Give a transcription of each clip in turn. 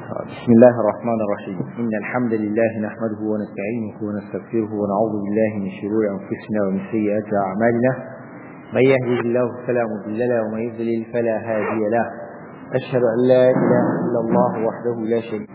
بسم الله الرحمن الرحيم إن الحمد لله نحمده ونستعينه ونستغفره ونعوذ بالله من شرور أنفسنا ومن سيئات أعمالنا من يهده الله فلا مضل له ومن يضلل فلا هادي له أشهد أن لا إله إلا الله وحده لا شريك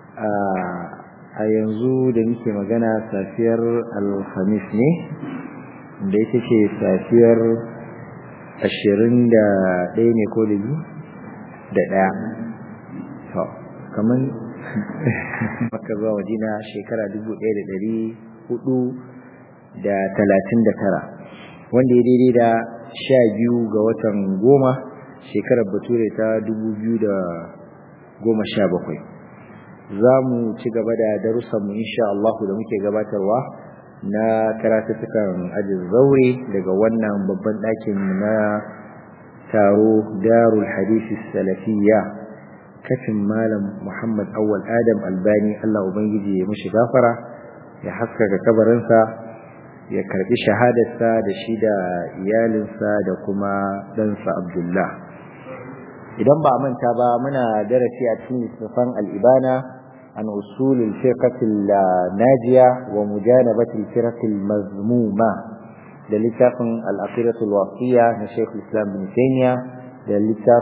a yanzu da muke magana safiyar alhamis ne da ita ce safiyar ashirin da ɗaya ne ko da biyu da ɗaya to kamar maka zuwa madina shekara dubu ɗaya da ɗari hudu da talatin da tara wanda ya daidai da sha biyu ga watan goma shekarar bature ta dubu biyu da goma sha bakwai za mu ci gaba da darussanmu insha Allah da muke gabatarwa na karatuttukan ajin zaure daga wannan babban ɗakin na taro darul hadisi salafiyya kafin malam Muhammad Awwal Adam Albani Allah Ubangiji ya mishi gafara ya haskaka kabarinsa ya karbi shahadarsa da shi da iyalinsa da kuma ɗansa Abdullah idan ba manta ba muna darasi a cikin littattafan al'ibana عن أصول الفرقة الناجية ومجانبة الفرق المذمومة للتاف الأخيرة الواقية لشيخ الإسلام بن تيمية للتاف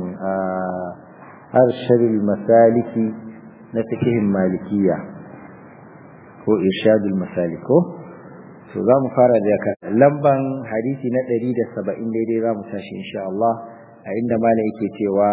أرشد المسالك نتكه المالكية هو إرشاد المسالك so za mu fara da ka lamban hadisi na 170 daidai za mu tashi insha Allah a inda malam yake cewa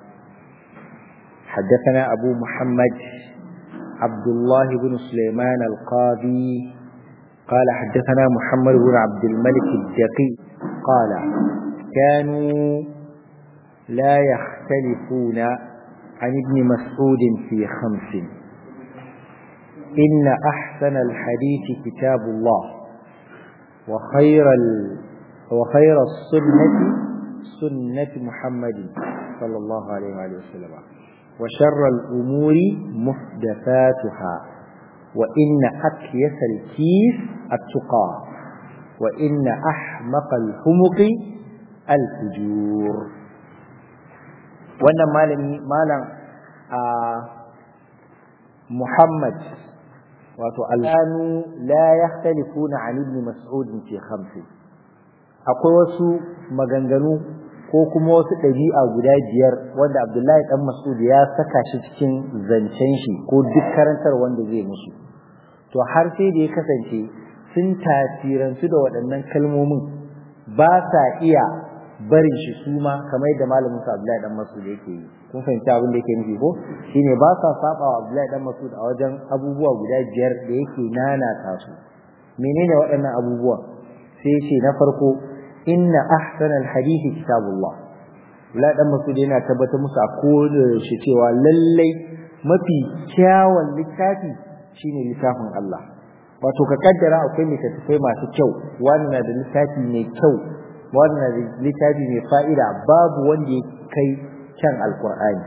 حدثنا أبو محمد عبد الله بن سليمان القاضي قال حدثنا محمد بن عبد الملك الدقي قال كانوا لا يختلفون عن ابن مسعود في خمس إن أحسن الحديث كتاب الله وخير ال وخير السنة سنة محمد صلى الله عليه وآله وسلم وشر الأمور محدثاتها وإن أكيس الكيس التقى وإن أحمق الحمق الفجور wannan malami malam a Muhammad wato al'anu la yakhtalifuna an ibn mas'ud fi khamsi akwai wasu maganganu ko kuma wasu ɗabi'a guda biyar wanda Abdullahi ɗan Mas'ud ya saka shi cikin zancen shi ko duk karantar wanda zai musu to har sai da ya kasance sun tasirantu da waɗannan kalmomin ba sa iya barin shi su ma kamar yadda malamin sa Abdullahi ɗan Mas'ud yake yi kun fahimci abin da yake nufi ko shine ba sa saba wa Abdullahi ɗan Mas'ud a wajen abubuwa guda biyar da yake nanata su menene waɗannan abubuwa sai ce na farko inna ahsanal hadisi kitabullah la dan masudi yana tabbatar musu a koda shi cewa lallai mafi kyawun littafi shine littafin Allah wato ka kaddara akwai littattafai masu kyau wani na da littafi mai kyau wani na da littafi mai fa'ida babu wanda ya kai kyan alkur'ani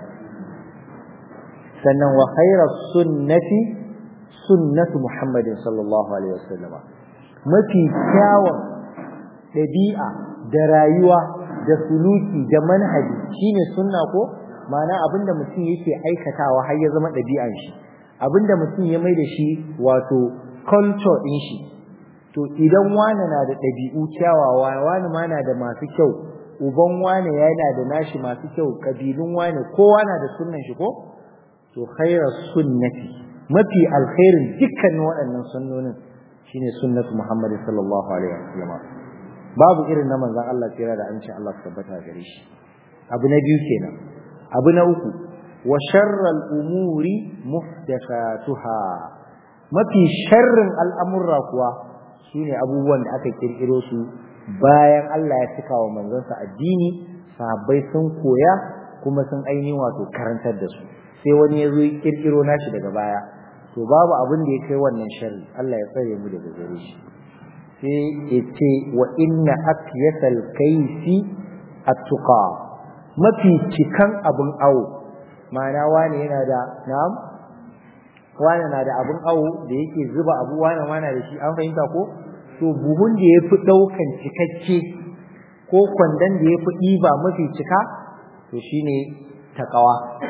sannan wa khairas sunnati sunnatu muhammadin sallallahu alaihi wasallam mafi kyawun ɗabi'a da rayuwa da suluki da manhaji shine sunna ko ma'ana abinda mutum yake aikatawa har ya zama ɗabi'an shi abinda mutum ya mai da shi wato culture ɗin shi to idan wani na da ɗabi'u kyawawa wani ma na da masu kyau uban wani yana da nashi masu kyau kabilun wani kowa na da sunnan shi ko to khairar sunnati mafi alkhairin dukkanin waɗannan sunnonin shine sunnatu Muhammad sallallahu alaihi wasallam babu irin na manzon Allah tsira da an ce Allah su tabbata gare shi abu na biyu kenan abu na uku wa sharral umuri muhdathatuha mafi sharrin al'amurra kuwa shine abubuwan da aka kirkiro su bayan Allah ya cika wa manzonsa addini sahabbai sun koya kuma sun ainihin wato karantar da su sai wani ya zo ya kirkiro nashi daga baya to babu abin da ya kai wannan sharri Allah ya tsare mu daga gare shi sai ya ce wa inna akyasal kaisi attuqa mafi cikan abin awo ma'ana wani yana da na'am wani na da abin awo da yake zuba abu wani wani da shi an fahimta ko to buhun da ya fi ɗaukan cikakke ko kwandon da ya fi ɗiba mafi cika to shine taqwa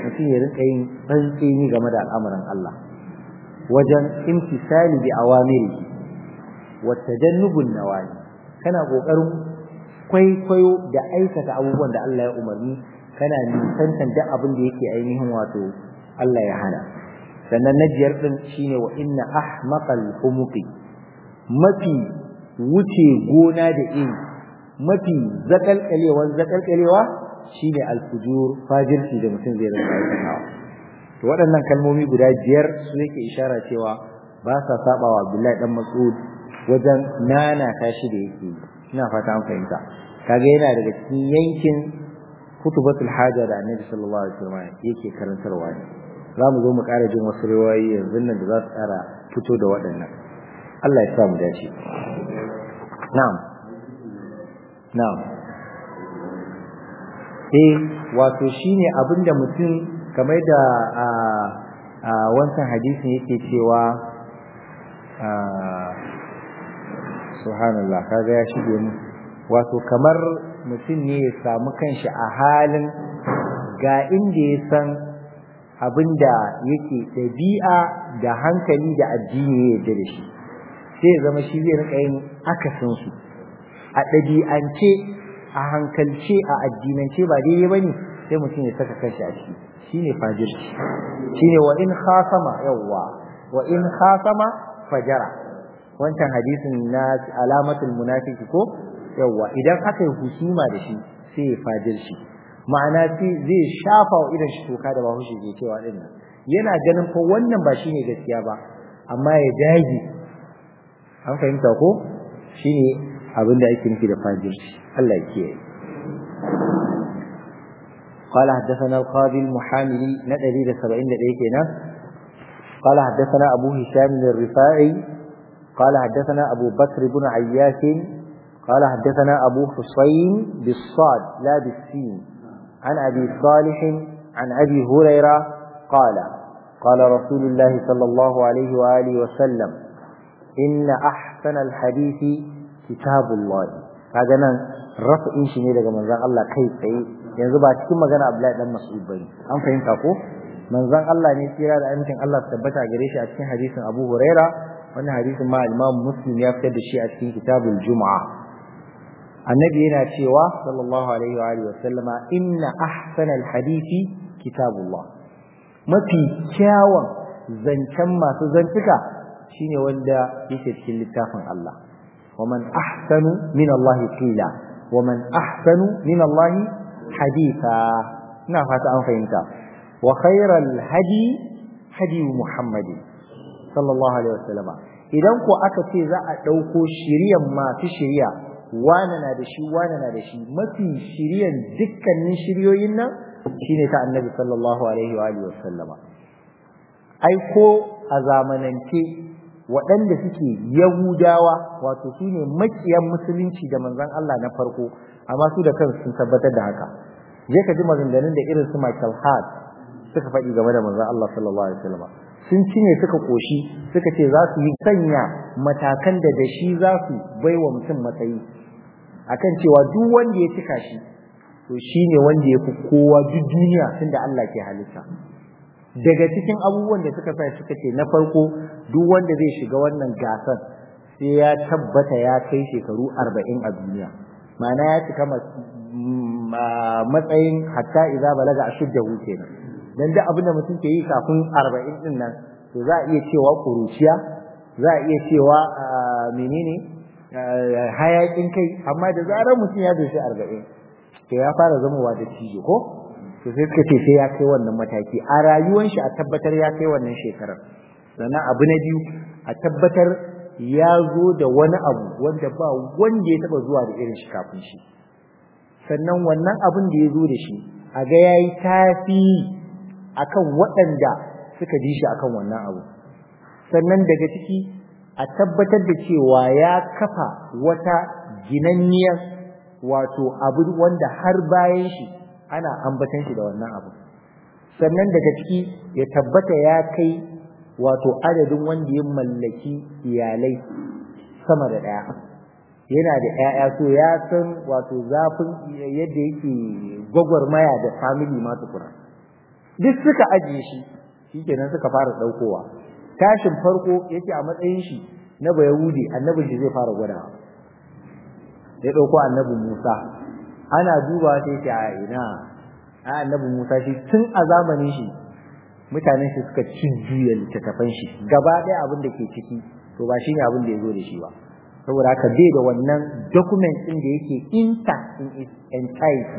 mutum ya rinka yin tsantseni game da al'amuran Allah wajen imtisali bi awamiri wa tajannubun nawahi kana kokarin kwaikwayo da aikata abubuwan da Allah ya umarni kana nisantan duk abin da yake ainihin wato Allah ya hana sannan na biyar din shine wa inna ahmaqal humuqi mafi wuce gona da iri mafi zakalkalewan zakalkalewa shine alfujur fajirci da mutum zai rinka aikatawa to waɗannan kalmomi guda biyar su yake ishara cewa ba sa sabawa Abdullahi dan Mas'ud wajen nana tashi da yake ina fata an fahimta kaga yana daga cikin yankin kutubatul haja da Annabi sallallahu alaihi wasallam yake karantarwa ne za mu zo mu ƙara jin wasu riwayoyi yanzu nan da za su ƙara fito da waɗannan Allah ya sa mu dace na'am na'am eh wato shine abinda mutum kamar da a a wancan hadisin yake cewa a subhanallah kaga ya shige mu wato kamar mutum ne ya samu kanshi a halin ga inda ya san abinda yake ɗabi'a da hankali da addini ya yarda da shi sai ya zama shi zai rika yin akasin su a ɗabi'ance a hankalce a addinance ba daidai bane sai mutum ya saka kanshi a ciki shine fajirci shine wa in khasama yawwa wa in khasama fajara wancan hadisin na alamatul munafiki ko yawwa idan aka yi husuma da shi sai ya fajirci ma'ana zai shafa wa idan shi toka da bahaushe ke cewa din nan yana ganin fa wannan ba shine gaskiya ba amma ya dage an fahimta ko shine abin da ake nufi da fajirci Allah ya kiyaye قال حدثنا القاضي المحاملي ندري لسبعين دقيقة قال حدثنا أبو هشام الرفاعي قال حدثنا أبو بكر بن عياش قال حدثنا أبو حسين بالصاد لا بالسين عن أبي صالح عن أبي هريرة قال قال رسول الله صلى الله عليه وآله وسلم إن أحسن الحديث كتاب الله هذا رفع شيء daga manzon Allah kai tsaye yanzu ba cikin magana Abdullahi dan Mas'ud bane an fahimta ko manzon Allah ne tsira da amincin Allah tabbata gare shi a cikin hadisin Abu Huraira wannan hadisin ma Imam Muslim ya fitar da shi a cikin Kitabul Jumu'ah annabi yana cewa sallallahu alaihi wa alihi wasallama inna ahsanal hadisi kitabullah mafi kyawun zancen masu zantuka shine wanda yake cikin littafin Allah waman ahsanu min Allah qila waman ahsanu min Allah haditha ina fata an fahimta wa khairal hadi hadi Muhammad sallallahu alaihi wasallama idan ko aka ce za a dauko shiriyan masu shiriya wane na da shi wane na da shi mafi shiryan dukkanin shiryoyin nan shine ta annabi sallallahu alaihi wa alihi wasallama ai ko a zamanance waɗanda suke yahudawa wato su ne makiyan musulunci da manzon Allah na farko amma su da kansu sun tabbatar da haka je ka ji maganganun da irin su Michael Hart suka faɗi game da manzon Allah sallallahu alaihi wasallama sun cinye suka koshi suka ce za su yi sanya matakan da da shi za su baiwa mutum matsayi akan cewa duk wanda ya cika shi to shine wanda ya fi kowa duk duniya tunda Allah ke halitta daga cikin abubuwan da suka sa suka ce na farko duk wanda zai shiga wannan gasar sai ya tabbata ya kai shekaru arba'in a duniya ma'ana ya cika matsayin hatta idza balaga ashuddahu kenan dan duk abin da mutum ke yi kafin arba'in din nan to za a iya cewa kuruciya za a iya cewa menene hayakin kai amma da zarar mutum ya doshi arba'in to ya fara zamowa da cijo ko to sai suka ce sai ya kai wannan mataki a rayuwar shi a tabbatar ya kai wannan shekarar sannan abu na biyu a tabbatar ya zo da wani abu wanda ba wanda ya taba zuwa da irin shi kafin shi sannan wannan abin da ya zo da shi a ga yayi tafi akan waɗanda suka ji shi akan wannan abu sannan daga ciki a tabbatar da cewa ya kafa wata ginanniyar wato abu wanda har bayan shi ana ambatan shi da wannan abu sannan daga ciki ya tabbata ya kai wato adadin wanda ya mallaki iyalai sama da ɗaya yana da ƴaƴa so ya san wato zafin yadda yake gwagwarmaya da family ma tukuna duk suka ajiye shi shikenan suka fara daukowa tashin farko yake a matsayin shi na bayahudi annabin shi zai fara gwadawa ya dauko annabi Musa ana duba sai ce a ina a annabi Musa shi tun a zamanin shi mutanen shi suka cin juya littattafan shi gaba ɗaya abin da ke ciki to ba shine abin da ya zo da shi ba saboda haka bai da wannan document ɗin da yake intact in its entirety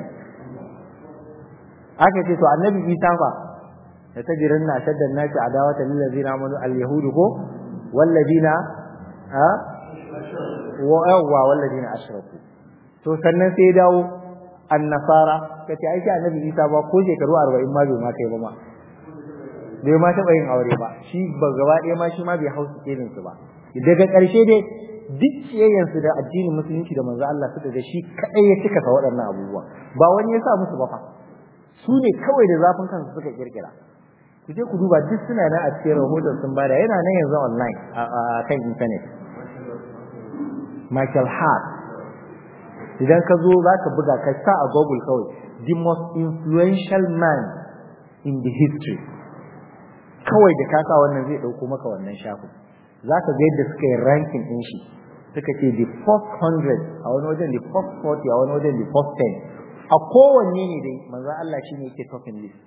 aka ce to annabi Isa fa da tajirin na shaddan nasi adawata lil ladina amanu al yahudu ko wal ladina ha wa yawwa wal ladina ashraku to sannan sai dawo annasara kace ai shi annabi Isa ba ko shekaru 40 ma bai ma kai ba ma bai ma taɓa yin aure ba shi ba gaba ɗaya ma shi ma bai hausa kenin su ba daga ƙarshe dai duk ciyayyansu da addinin musulunci da manzo Allah suka ga shi kadai ya cika sa waɗannan abubuwa ba wani ya sa musu ba fa su ne kawai da zafin kansu suka kirkira ku je ku duba duk suna nan a cikin rahoton sun bada yana nan yanzu online a kan internet Michael Hart idan ka zo za ka buga ka sa a Google kawai the most influential man in the history kawai da ka sa wannan zai ɗauko maka wannan shafin za ka ga yadda suka yi ranking ɗin shi suka ce the first hundred a wani wajen the first forty a wani wajen the first ten a kowanne ne dai manzan Allah shi ne yake topping list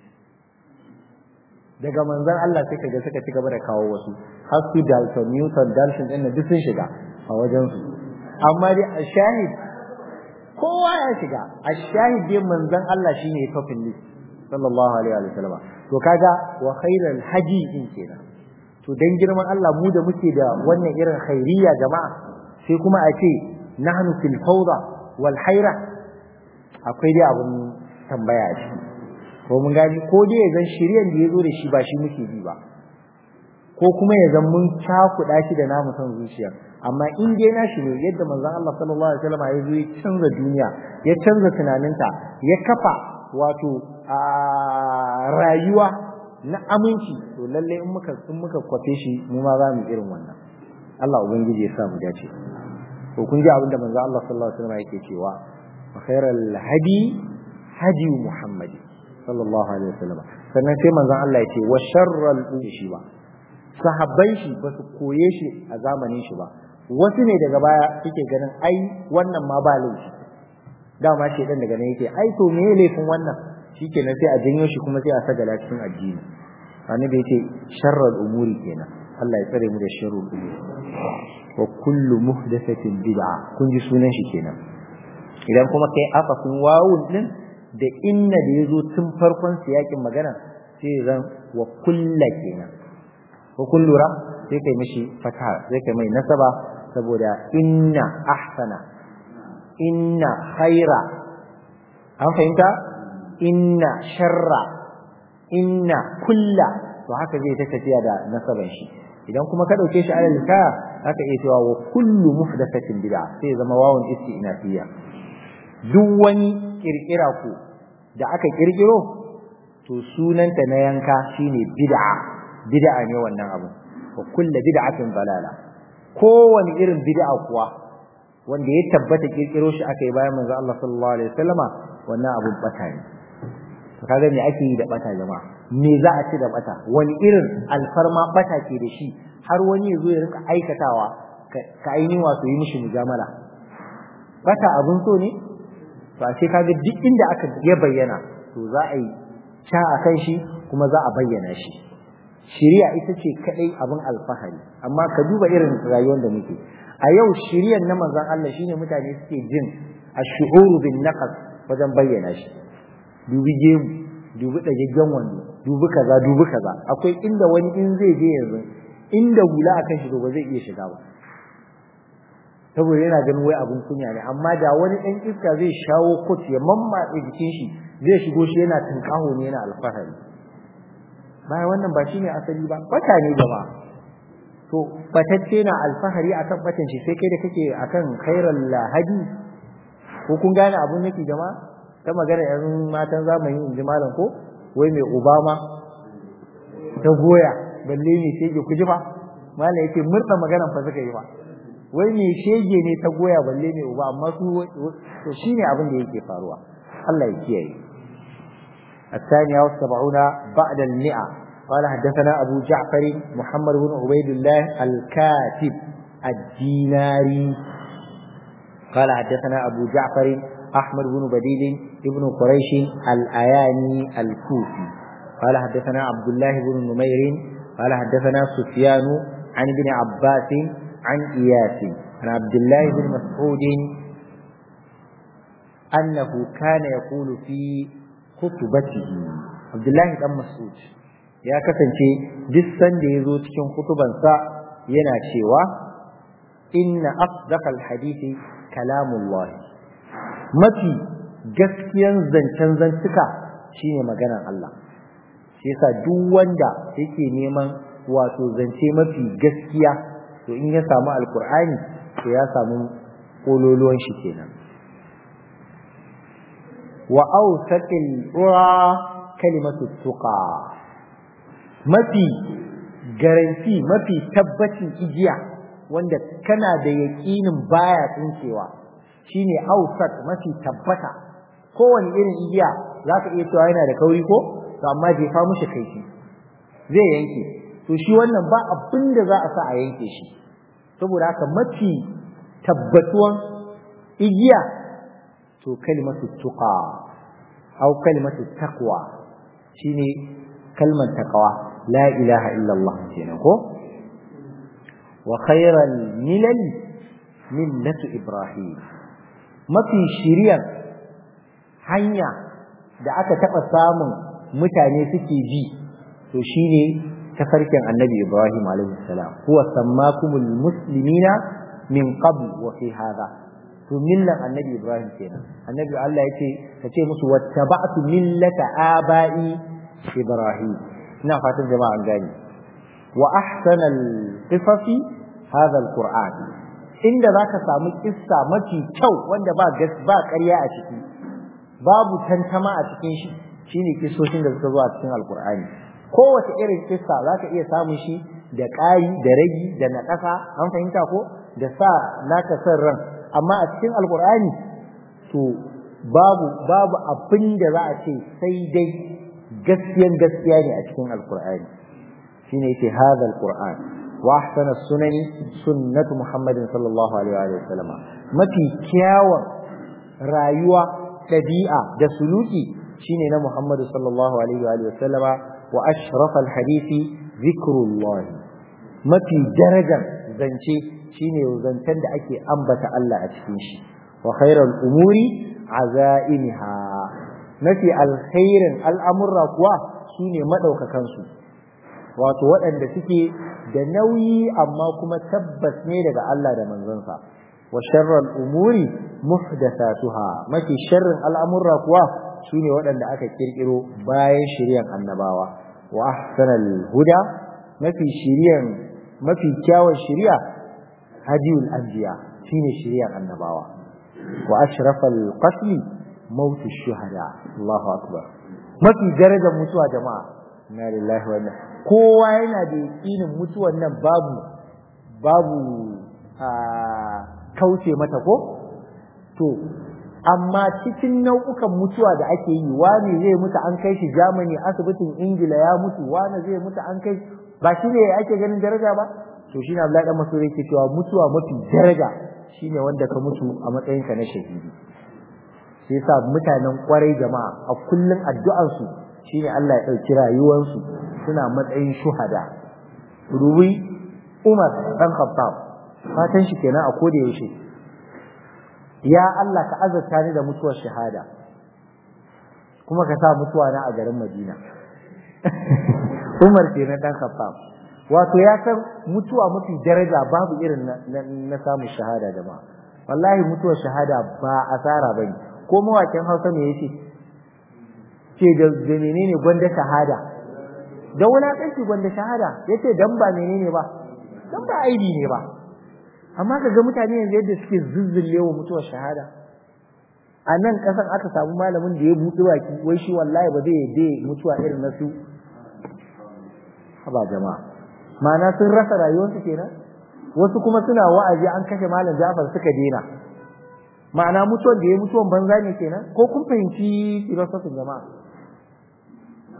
daga manzan Allah sai kaga suka ci gaba da kawo wasu har su Dalton Newton Dalton ɗin duk sun shiga a wajen su amma dai a shahid kowa ya shiga a shahid dai manzan Allah shi ne topping list sallallahu alaihi wa sallam to kaga wa khairal haji din kenan to dan girman Allah mu da muke da wannan irin khairiyya jama'a sai kuma a ce nahnu fil fawda wal haira akwai dai abun tambaya a ciki ko mun gani ko dai zan shiryan da yazo da shi ba shi muke bi ba ko kuma ya zan mun cakuɗa shi da namu son zuciya amma in dai na shi ne yadda manzon Allah sallallahu alaihi wasallam ya zo ya canza duniya ya canza tunaninta ya kafa wato a rayuwa na aminci to lalle in muka in muka kwafe shi mu ma za mu irin wannan Allah ubangiji ya sa mu dace to kun ji abinda manzo Allah sallallahu alaihi wasallam yake cewa wa khairal hadi hadi Muhammad sallallahu alaihi wasallam sannan sai manzo Allah ya ce wa sharral shi ba sahabbai shi ba su koye shi a zamanin shi ba wasu ne daga baya suke ganin ai wannan ma ba laifi dama shedan daga nan yake ai to me laifin wannan shikenan sai a janyo shi kuma sai a sagala cikin addini annabi yace sharral umuri kenan Allah ya tsare mu da sharrul umuri wa kullu muhdathatin bid'a kun ji sunan shi kenan idan kuma kai afafin wawun din da inna da yazo tun farkon siyakin magana sai zan wa kulla kenan wa kullura sai kai mishi fata sai kai mai nasaba saboda inna ahsana inna khaira an fahimta inna sharra inna kulla to haka zai ta tafiya da nasaban shi idan kuma ka dauke shi alal ka haka iya cewa wa kullu muhdathatin bid'a sai zama wawun istinafiya duk wani kirkira ku da aka kirkiro to sunanta na yanka shine bid'a bid'a ne wannan abu wa kullu bid'atin dalala kowane irin bid'a kuwa wanda ya tabbata kirkiro shi aka yi bayan manzo Allah sallallahu alaihi wasallama wannan abun bata ne to kaga me ake yi da bata jama'a me za a ci da bata wani irin alfarma bata ke da shi har wani ya zo ya rika aikatawa ka aini wato yi mishi mujamala bata abun so ne to a ce kaga duk inda aka ya bayyana to za a yi ca a kan shi kuma za a bayyana shi shiriya ita ce kadai abin alfahari amma ka duba irin rayuwar da muke a yau shiriyar na manzon Allah shine mutane suke jin ash-shu'uru bin naqas wajen bayyana shi dubi gemu dubi dagaggen wando dubi kaza dubi kaza akwai inda wani in zai je yanzu inda hula akan shi ba zai iya shiga ba saboda yana ganin wai abun kunya ne amma da wani dan iska zai shawo kot ya mammatse jikin shi zai shigo shi yana tunkaho ne yana alfahari bayan wannan ba shine asali ba bata ne jama'a to batacce na alfahari akan batan shi sai kai da kake akan khairal lahadi ko kun gane abun nake jama'a ta magana yan matan zamani in ji malam ko wai mai obama ta goya balle ne shege ku ji fa malam yake murda maganan fa suka yi fa wai mai shege ne ta goya balle mai uba amma su to shine abin da yake faruwa Allah ya kiyaye الثانية والسبعون بعد المئة قال حدثنا أبو جعفر محمد بن عبيد الله الكاتب الديناري قال حدثنا أبو جعفر أحمد بن بديل ابن قريش الأياني الكوفي قال حدثنا عبد الله بن نمير قال حدثنا سفيان عن ابن عباس عن إياس عن عبد الله بن مسعود أنه كان يقول في خطبته عبد الله بن مسعود ya kasance duk sanda ya zo cikin kutubansa yana cewa inna asdaqal hadisi kalamullah mafi gaskiyan zancen zantuka shine maganar Allah shi yasa duk wanda yake neman wato zance mafi gaskiya to in ya samu alkur'ani to ya samu kololuwan shi kenan wa awsaqil ura kalimatu tuqa mafi garanti mafi tabbacin igiya wanda kana da yaƙinin baya tsinkewa shine ausat mafi tabbata kowane irin igiya za ka iya cewa yana da kauri ko to amma jefa mushi kaifi zai yanke to shi wannan ba abin da za a sa a yanke shi saboda haka mafi tabbatuwan igiya to kalimatu tuqa au kalimatu taqwa shine kalmar taqwa la ilaha illallah kenan ko wa khairal milal millatu ibrahim mafi shiriyan hanya da aka taɓa samun mutane suke ji to shine tafarkin annabi ibrahim alaihi salam huwa sammakumul muslimina min qabl wa fi hadha to millan annabi ibrahim kenan annabi Allah yace kace musu wattaba'tu millata aba'i ibrahim ina fatan jama'a an gane wa ahsanal qisasi hadha alquran inda zaka samu kissa mafi kyau wanda ba gas ba ƙarya a ciki babu tantama a cikin shi shine kissoshin da suka zo a cikin alqur'ani kowace irin kissa zaka iya samun shi da ƙari da ragi da naƙasa an fahimta ko da sa naka san ran amma a cikin alqur'ani to babu babu abin da za a ce sai dai gaskiyan gaskiya ne a cikin alqur'ani shine yake hadha alqur'an wa ahsana sunani sunnatu muhammadin sallallahu alaihi wa sallam mafi kyawun rayuwa ɗabi'a da suluki shine na muhammadu sallallahu alaihi wa sallama wa ashraf alhadisi zikrullah mafi darajar zance shine zancen da ake ambata Allah a cikin shi wa khairal umuri azaimiha mafi alkhairin al'amurra kuwa shine madaukakan su wato waɗanda suke da nauyi amma kuma tabbas ne daga Allah da manzonsa wa sharral umuri muhdathatuha mafi sharrin al'amurra kuwa shine waɗanda aka kirkiro bayan shiryan annabawa wa ahsanal huda mafi shiryan mafi kyawun shiriya hadiyul anbiya shine shiryan annabawa wa ashrafal qatl mautu shuhada Allahu akbar mafi darajar mutuwa jama'a inna lillahi wa inna kowa yana da yakinin mutuwan nan babu babu kauce mata ko to amma cikin nau'ukan mutuwa da ake yi wani zai mutu an kai shi Germany asibitin Ingila ya mutu wani zai mutu an kai ba shi ne ake ganin daraja ba to shi ne Abdullahi dan Mas'ud yake cewa mutuwa mafi daraja shine wanda ka mutu a matsayin ka na shahidi sai yasa mutanen kwarai jama'a a kullun addu'ar su shine Allah ya dauki rayuwar su suna matsayin shuhada ruwi Umar dan Khattab fatan shi kenan a koda yaushe ya Allah ka azurta ni da mutuwar shahada kuma ka sa mutuwa na a garin Madina Umar kenan dan Khattab wato ya san mutuwa mafi daraja babu irin na samun shahada da ba wallahi mutuwar shahada ba asara bane ko mawakin Hausa me yace ce da menene gwanda shahada da wulakanci gwanda shahada yace dan ba menene ba dan ba aibi ne ba amma ka ga mutane yanzu yadda suke zuzzulle wa mutuwar shahada a nan kasan aka samu malamin da ya buɗe baki wai shi wallahi ba zai yadda mutuwa irin na su haba jama'a ma'ana sun rasa rayuwarsu kenan wasu kuma suna wa'azi an kashe malam Jafar suka dena ma'ana mutuwar da ya mutuwan banza ne kenan ko kun fahimci filosofin jama'a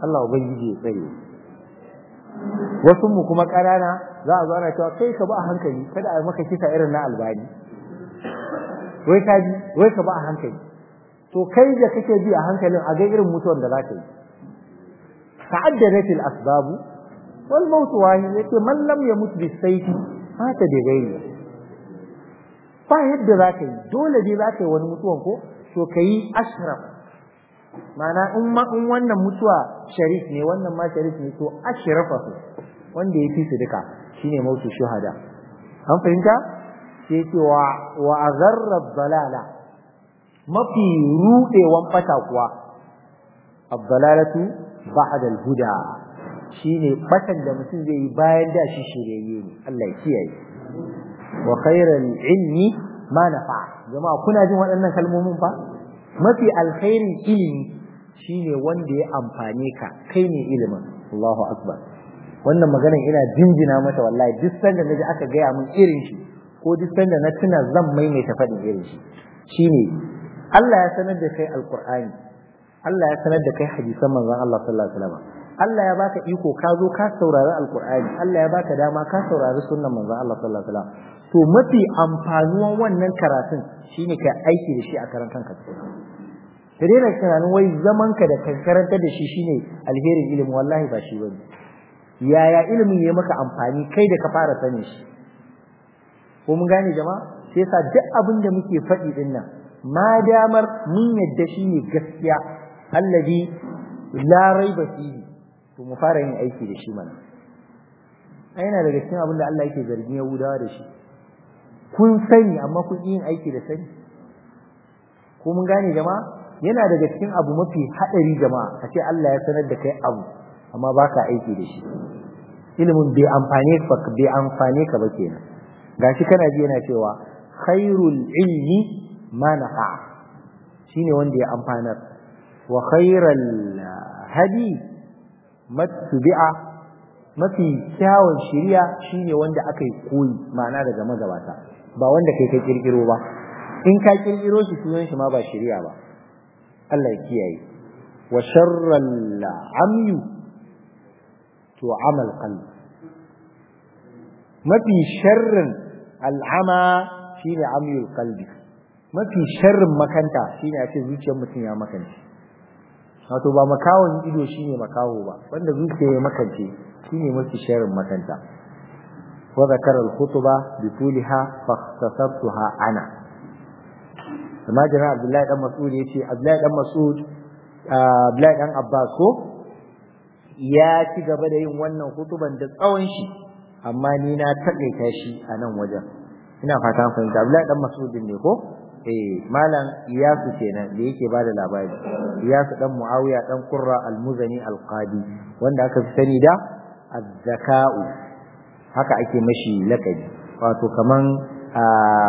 Allah ubangiji ya tsare wasu mu kuma ƙanana za a zo ana cewa kai ka ba a hankali kada a maka kisa irin na albani wai ka ji wai ka ba a hankali to kai da kake bi a hankalin a ga irin mutuwar da za ka yi ta'addadat al-asbab wal maut wahid yake man lam yamut bis sayfi mata da gairi ba yadda za ka yi dole dai za ka yi wani mutuwan ko to ka yi ashraf ma'ana in ma in wannan mutuwa sharif ne wannan ma sharif ne to ashrafa su wanda ya fi su duka shine mautu shuhada an fahimta sai ce wa wa azarra dalala mafi rudewan fata kuwa abdalalatu ba'da al-huda shine batan da mutum zai yi bayan da shi shiryayye ne Allah ya kiyaye wa khairal ilmi ma nafa jama'a kuna jin waɗannan kalmomin fa mafi alkhairin ilimi shine wanda ya amfane ka kai ne ilimin Allahu akbar wannan maganar ina jinjina mata wallahi duk sanda naji aka gaya min irin shi ko duk sanda na tuna zan maimaita faɗin irin shi shine Allah ya sanar da kai alqur'ani Allah ya sanar da kai hadisan manzon Allah sallallahu alaihi wasallam Allah ya baka iko ka zo ka saurari alqur'ani Allah ya baka dama ka saurari sunnan manzon Allah sallallahu alaihi wasallam to mafi amfanuwan wannan karatun shine ka aiki da shi a karan kanka ka daina tunanin wai zaman ka da kankarantar da shi shine alherin ilimi wallahi ba shi bane yaya ilimin ya maka amfani kai da ka fara sani shi ko mun gane jama'a sai yasa duk abin da muke faɗi din nan ma damar mun yadda shi ne gaskiya allazi la raiba fihi to mu fara yin aiki da shi mana ai yana daga cikin abin da Allah yake zargin Yahudawa da shi kun sani amma kun yin aiki da sani ko mun gane jama'a yana daga cikin abu mafi hadari jama'a a ce Allah ya sanar da kai abu amma baka aiki da shi ilimin bai amfane ka bai amfane ka ba kenan gashi kana ji yana cewa khairul ilmi ma nafa shine wanda ya amfanar wa khairal hadi mattubi'a mafi kyawun shiriya shine wanda aka yi koyi ma'ana daga magabata ba wanda kai ka kirkiro ba in ka kirkiro shi sunan shi ma ba shiriya ba Allah ya kiyaye wa sharral amyu to amal qalbi mafi sharrin al'ama shine amyul qalbi mafi sharrin makanta shine a ce zuciyar mutum ya makance wato ba makawon ido shine makawo ba wanda zuciya ya makance shine mafi sharrin makanta wa zakara al-khutba bi tuliha fa ikhtasartuha ana amma jira Abdullahi dan Mas'ud yace Abdullahi dan Mas'ud Abdullahi dan Abbas ko ya ci gaba da yin wannan hutuban da tsawon shi amma ni na takaita shi a nan wajen ina fata fahimta Abdullahi dan Mas'ud ne ko eh malam Iyasu kenan da yake bada labari Iyasu dan Muawiya dan Qurra al-Muzani al-Qadi wanda aka fi sani da az-zaka'u haka ake mashi lakabi wato kaman a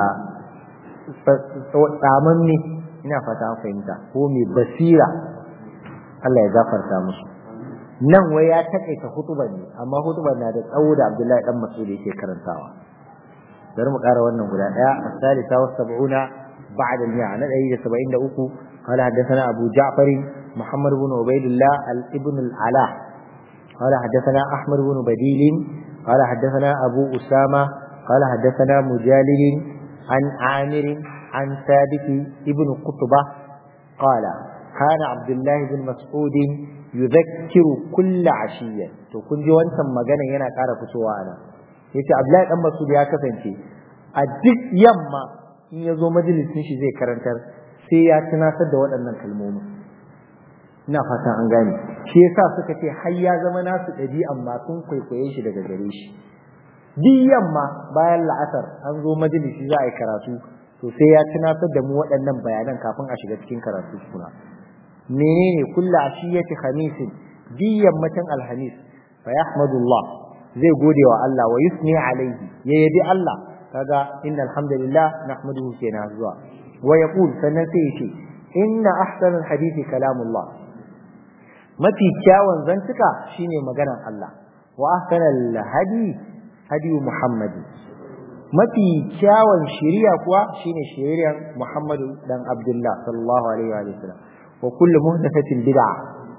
tsaman ne ina fata an fahimta ko mai basira Allah ya gafarta musu nan wai ya takaita hutuban ne amma hutuban na da tsawo da Abdullahi dan Mas'ud yake karantawa bari mu ƙara wannan guda ɗaya as-salisa wa sab'una ba'da al-mi'a na 173 قال حدثنا أبو جعفر محمد بن عبيد الله ابن العلاء قال حدثنا أحمد بن بديل قال حدثنا أبو أسامة قال حدثنا مجالد عن عامر عن ثابت ابن قطبة قال كان عبد الله بن مسعود يذكر كل عشية to kun ji wancan magana yana ƙara fitowa ana yace Abdullahi dan Mas'ud ya kasance a duk yamma in ya zo majalisin shi zai karantar sai ya tunatar da waɗannan kalmomi ina fatan an gane shi yasa suka ce har ya zama nasu ɗabi'an ma sun kwaikwaye shi daga gare shi duk yamma bayan la'asar an zo majalisi za a yi karatu to sai ya tunatar da mu waɗannan bayanan kafin a shiga cikin karatu kuna menene kullu ashiyati khamisin duk yammacin alhamis fa yahmadullah zai gode wa Allah wa yusni alaihi ya yabi Allah kaga innal hamdalillah nahmaduhu kenan zuwa wa yaqul sannan sai yace inna ahsanal hadithi kalamullah mafi kyawun zantuka shine maganar Allah wa ahsanal hadi hadi Muhammad mafi kyawun shari'a kuwa shine shari'ar Muhammadu dan Abdullah sallallahu alaihi wa sallam wa kullu muhdathatin bid'a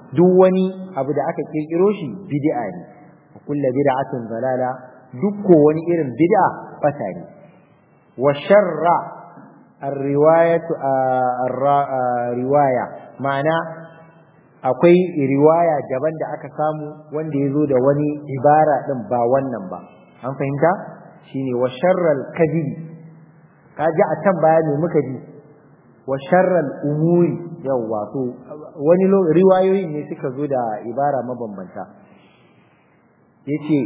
duk wani abu da aka kirkiro shi bid'a ne kullu bid'atin dalala duk ko wani irin bid'a fata ne wa sharra ar-riwayatu riwaya ma'ana akwai riwaya daban da aka samu wanda ya zo da wani ibara din ba wannan ba an fahimta shine wa sharral kadhibi kaji a can baya ne muka ji wa sharral umuri yawa to wani riwayoyi ne suka zo da ibara mabambanta yace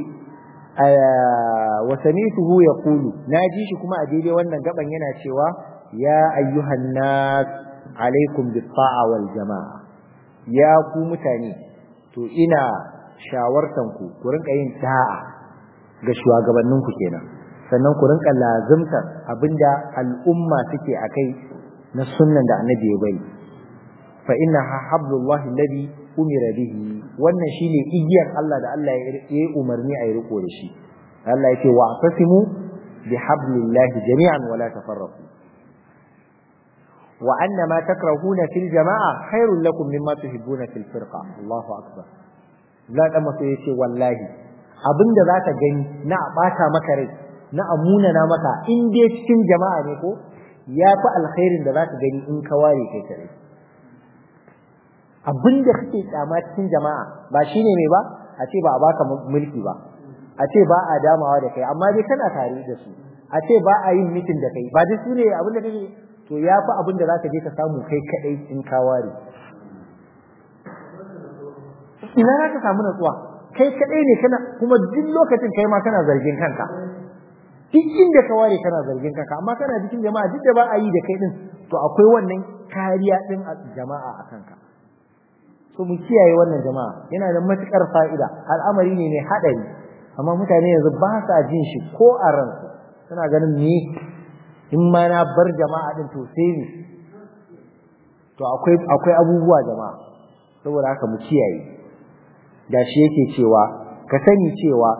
wa samituhu yaqulu naji shi kuma a daidai wannan gaban yana cewa ya ayyuhan nas alaikum bis ta'a wal jama'a ya ku mutane to ina shawartan ku ku rinka yin da'a ga shugabannin ku kenan sannan ku rinka lazimtar abinda al'umma suke akai na sunnan da annabi ya bari fa inna hablullahi alladhi umira bihi wannan shine igiyar Allah da Allah ya yi umarni a yi riko da shi Allah yake wa tasimu bi hablillahi jami'an wala tafarraqu wa anna ma takrahuna fil jama'a khairul lakum mimma tuhibbuna fil firqa Allahu akbar la da maso yace wallahi abinda zaka gani na bata maka rai na amuna na maka in dai cikin jama'a ne ko yafi alkhairin da zaka gani in ka ware kai kare abinda kake kyama cikin jama'a ba shine mai ba a ce ba a baka mulki ba a ce ba a damawa da kai amma dai kana tare da su a ce ba a yin mitin da kai ba dai su ne abin da kake to ya fi abin da za ka je ka samu kai kadai in ka ware ina za ka samu natsuwa kai kadai ne kana kuma duk lokacin kai ma kana zargin kanka duk inda ka ware kana zargin kanka amma kana cikin jama'a duk da ba a yi da kai din to akwai wannan kariya din a jama'a a kanka so mu kiyaye wannan jama'a yana da matukar fa'ida al'amari ne mai hadari amma mutane yanzu ba sa jin shi ko a ransu suna ganin me in ma na bar jama'a din to sai ne to akwai akwai abubuwa jama'a saboda haka mu kiyaye da shi yake cewa ka sani cewa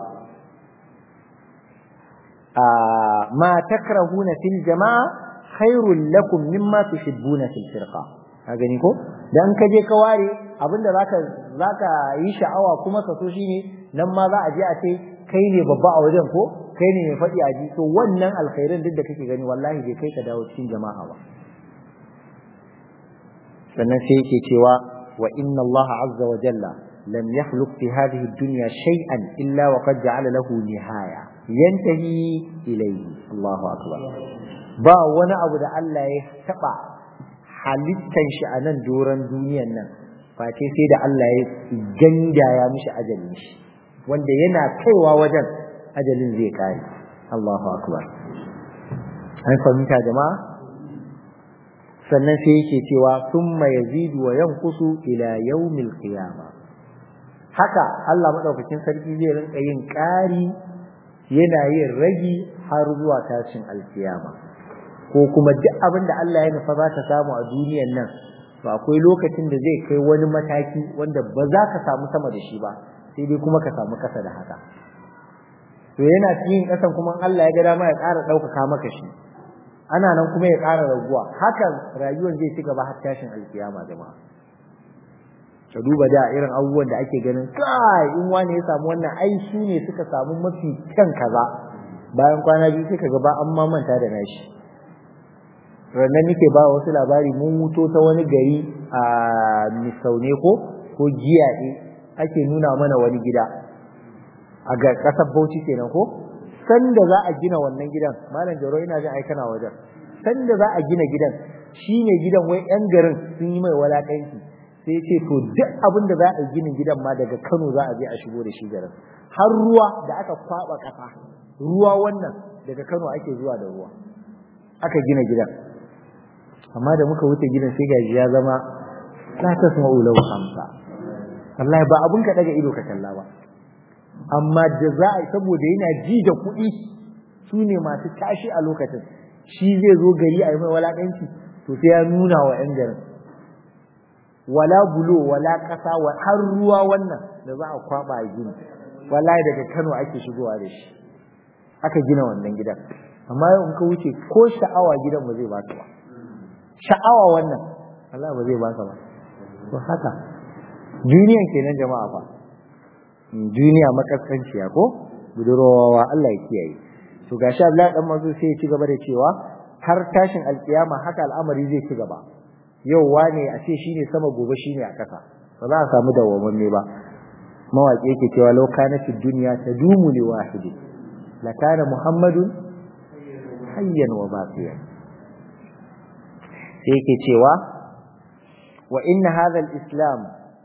a ma takrahuna fil jama'a khairul lakum mimma tuhibbuna fil firqa ka gani ko dan ka je ka ware abinda zaka zaka yi sha'awa kuma ka so shine nan ma za a je a ce kai ne babba a wajen ko kai ne mai faɗi a ji to wannan alkhairin duk da kake gani wallahi bai kai ka dawo cikin jama'a ba sannan sai yake cewa wa inna Allah azza wa jalla lam yakhluq fi hadhihi ad-dunya shay'an illa wa qad ja'ala lahu nihaya yantahi ilayhi Allahu akbar ba wani abu da Allah ya taba halittan shi a nan doron duniyan nan face sai da Allah ya gandaya mishi ajalin shi wanda yana kaiwa wajen ajalin zai kare Allahu akbar an fahimta jama'a sannan sai yake cewa summa yazidu wa yanqusu ila yawmil qiyama haka Allah madaukakin sarki zai rinka yin ƙari yana yin ragi har zuwa tashin alkiyama ko kuma duk abin da Allah ya nufa za ka samu a duniyan nan to akwai lokacin da zai kai wani mataki wanda ba za ka samu sama da shi ba sai dai kuma ka samu kasa da haka to yana cikin kasan kuma Allah ya ga dama ya ƙara ɗaukaka maka shi ana nan kuma ya ƙara raguwa hakan rayuwar zai ci gaba har tashin alkiyama jama'a ka duba da irin abubuwan da ake ganin kai in wani ya samu wannan ai su ne suka samu mafi kyan kaza bayan kwana biyu sai kaga ba an ma manta da nashi rannan nake ba wasu labari mun wuto ta wani gari a misaune ko ko giyaɗe ake nuna mana wani gida a ga ƙasar bauchi kenan ko sanda za a gina wannan gidan malam jaro ina jin ai kana wajen sanda za a gina gidan shine gidan wai yan garin sun yi mai walakanci sai ya ce to duk abin da za a gina gidan ma daga Kano za a je a shigo da shi garin har ruwa da aka kwaba kasa ruwa wannan daga Kano ake zuwa da ruwa aka gina gidan amma da muka wuce gidan sai gaji ya zama la tasma'u lahu hamsa wallahi ba abun ka daga ido ka kalla ba amma da za a saboda yana ji da kuɗi su ne masu tashi a lokacin shi zai zo gari a yi mai walaƙanci to sai ya nuna wa 'yan garin wala bulo wala ƙasa har ruwa wannan da za a kwaba a gini wallahi daga Kano ake shigowa da shi aka gina wannan gidan amma yau in ka wuce ko sha'awa gidan ba zai baka ba sha'awa wannan wallahi ba zai baka ba to haka duniyan kenan jama'a fa duniya makaskanciya ko budurwawa Allah ya kiyaye to gashi Abdullahi dan mazu sai ya ci gaba da cewa har tashin alkiyama haka al'amari zai ci gaba yau wane a ce shine sama gobe shine a kasa ba za a samu dawwamanne ba mawaƙi yake cewa law kanatid dunya tadumu li wahidin la kana muhammadun hayyan wa baqiyan sai yake cewa wa inna hadha al-islam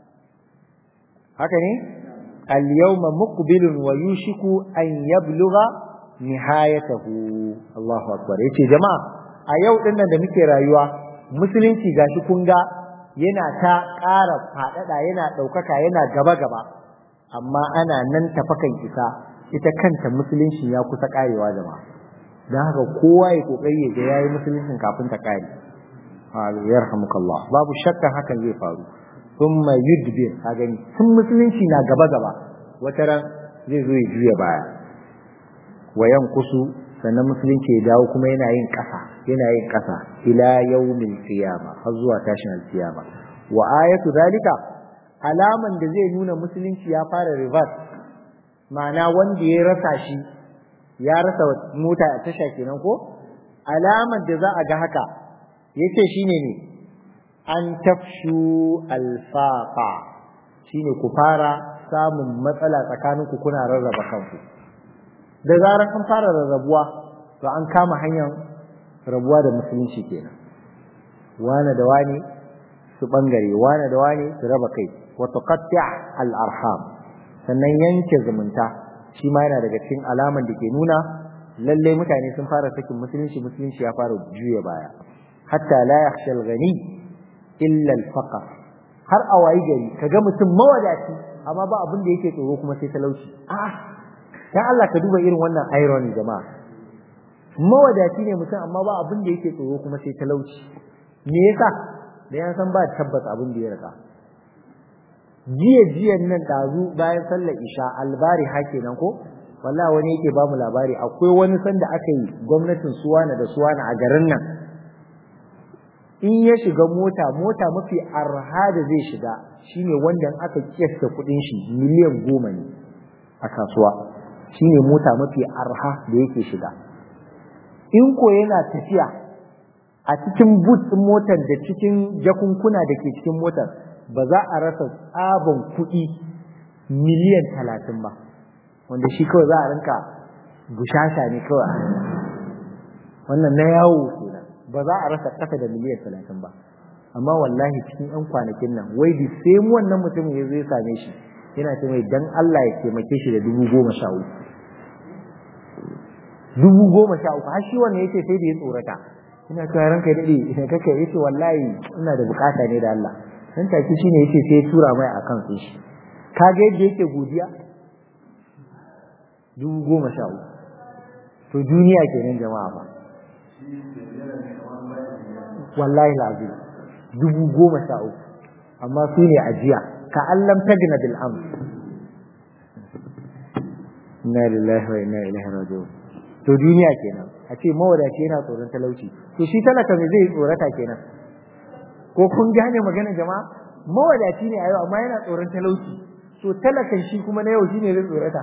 haka ne al-yawma muqbilun wa yushiku an yablugha nihayatahu Allahu akbar yace jama'a a yau din nan da muke rayuwa musulunci gashi kun ga yana ta ƙara faɗaɗa yana ɗaukaka yana gaba gaba amma ana nan tafakan isa ita kanta musulunci ya kusa ƙarewa jama'a don haka kowa ya kokari ya ga yayi musuluncin kafin ta ƙare yarhamukallah babu shakka hakan zai faru thumma yudbir ka gani tun musulunci na gaba gaba wata ran zai zo ya juya baya wayan kusu sannan musulunci ya dawo kuma yana yin ƙasa yana yin ƙasa ila yawmil qiyama har zuwa tashin alkiyama wa ayatu zalika alaman da zai nuna musulunci ya fara reverse ma'ana wanda ya rasa shi ya rasa mota a tasha kenan ko alaman da za a ga haka yace shine ne an tafshu alfaqa shine ku fara samun matsala tsakaninku kuna rarraba kanku da zarar an fara rarrabuwa to an kama hanyar rabuwa da musulunci kenan wane da wane su bangare wane da wane su raba kai wa tuqatti' al-arham sannan yanke zumunta shi ma yana daga cikin alaman da ke nuna lalle mutane sun fara sakin musulunci musulunci ya fara juya baya hatta la yakhsha al-ghani illa al-faqr har a wayi gari kaga mutum mawadaci amma ba abin da yake tsoro kuma sai talauci a'a dan Allah ka duba irin wannan irony jama'a mawadaci ne mutum amma ba abin da yake tsoro kuma sai talauci me yasa da ya san ba tabbas abin da ya rika jiya jiyan nan dazu bayan sallar isha albari hake nan ko wallahi wani yake ba mu labari akwai wani sanda aka yi gwamnatin suwana da suwana a garin nan in ya shiga mota mota mafi arha da zai shiga shine wanda aka kiyasta kudin shi miliyan goma ne a kasuwa shine mota mafi arha da yake shiga in ko yana tafiya a cikin boot din motar da cikin jakunkuna da ke cikin motar ba za a rasa tsabon kuɗi miliyan talatin ba wanda shi kawai za a rinka bushasha ne kawai wannan na yawo kenan ba za a rasa ƙasa da miliyan talatin ba amma wallahi cikin 'yan kwanakin nan wai da sai wannan mutumin ya zo ya same shi yana ce mai dan Allah ya taimake shi da dubu goma sha uku dubu goma sha uku har shi wannan yake sai da ya tsorata ina cewa ranka ya dade ina kake yace wallahi ina da bukata ne da Allah dan take shine yace sai tura mai akan su shi kaga yadda yake godiya dubu goma sha uku to duniya kenan jama'a ba wallahi lazim dubu goma sha uku amma su ne ajiya ka allam tagna bil amr inna lillahi wa inna ilaihi raji'un to duniya kenan a ce mawadaci yana tsoron talauci to shi talaka me zai tsorata kenan ko kun gane magana jama'a mawadaci ne a yau amma yana tsoron talauci to talakan shi kuma na yau shine zai tsorata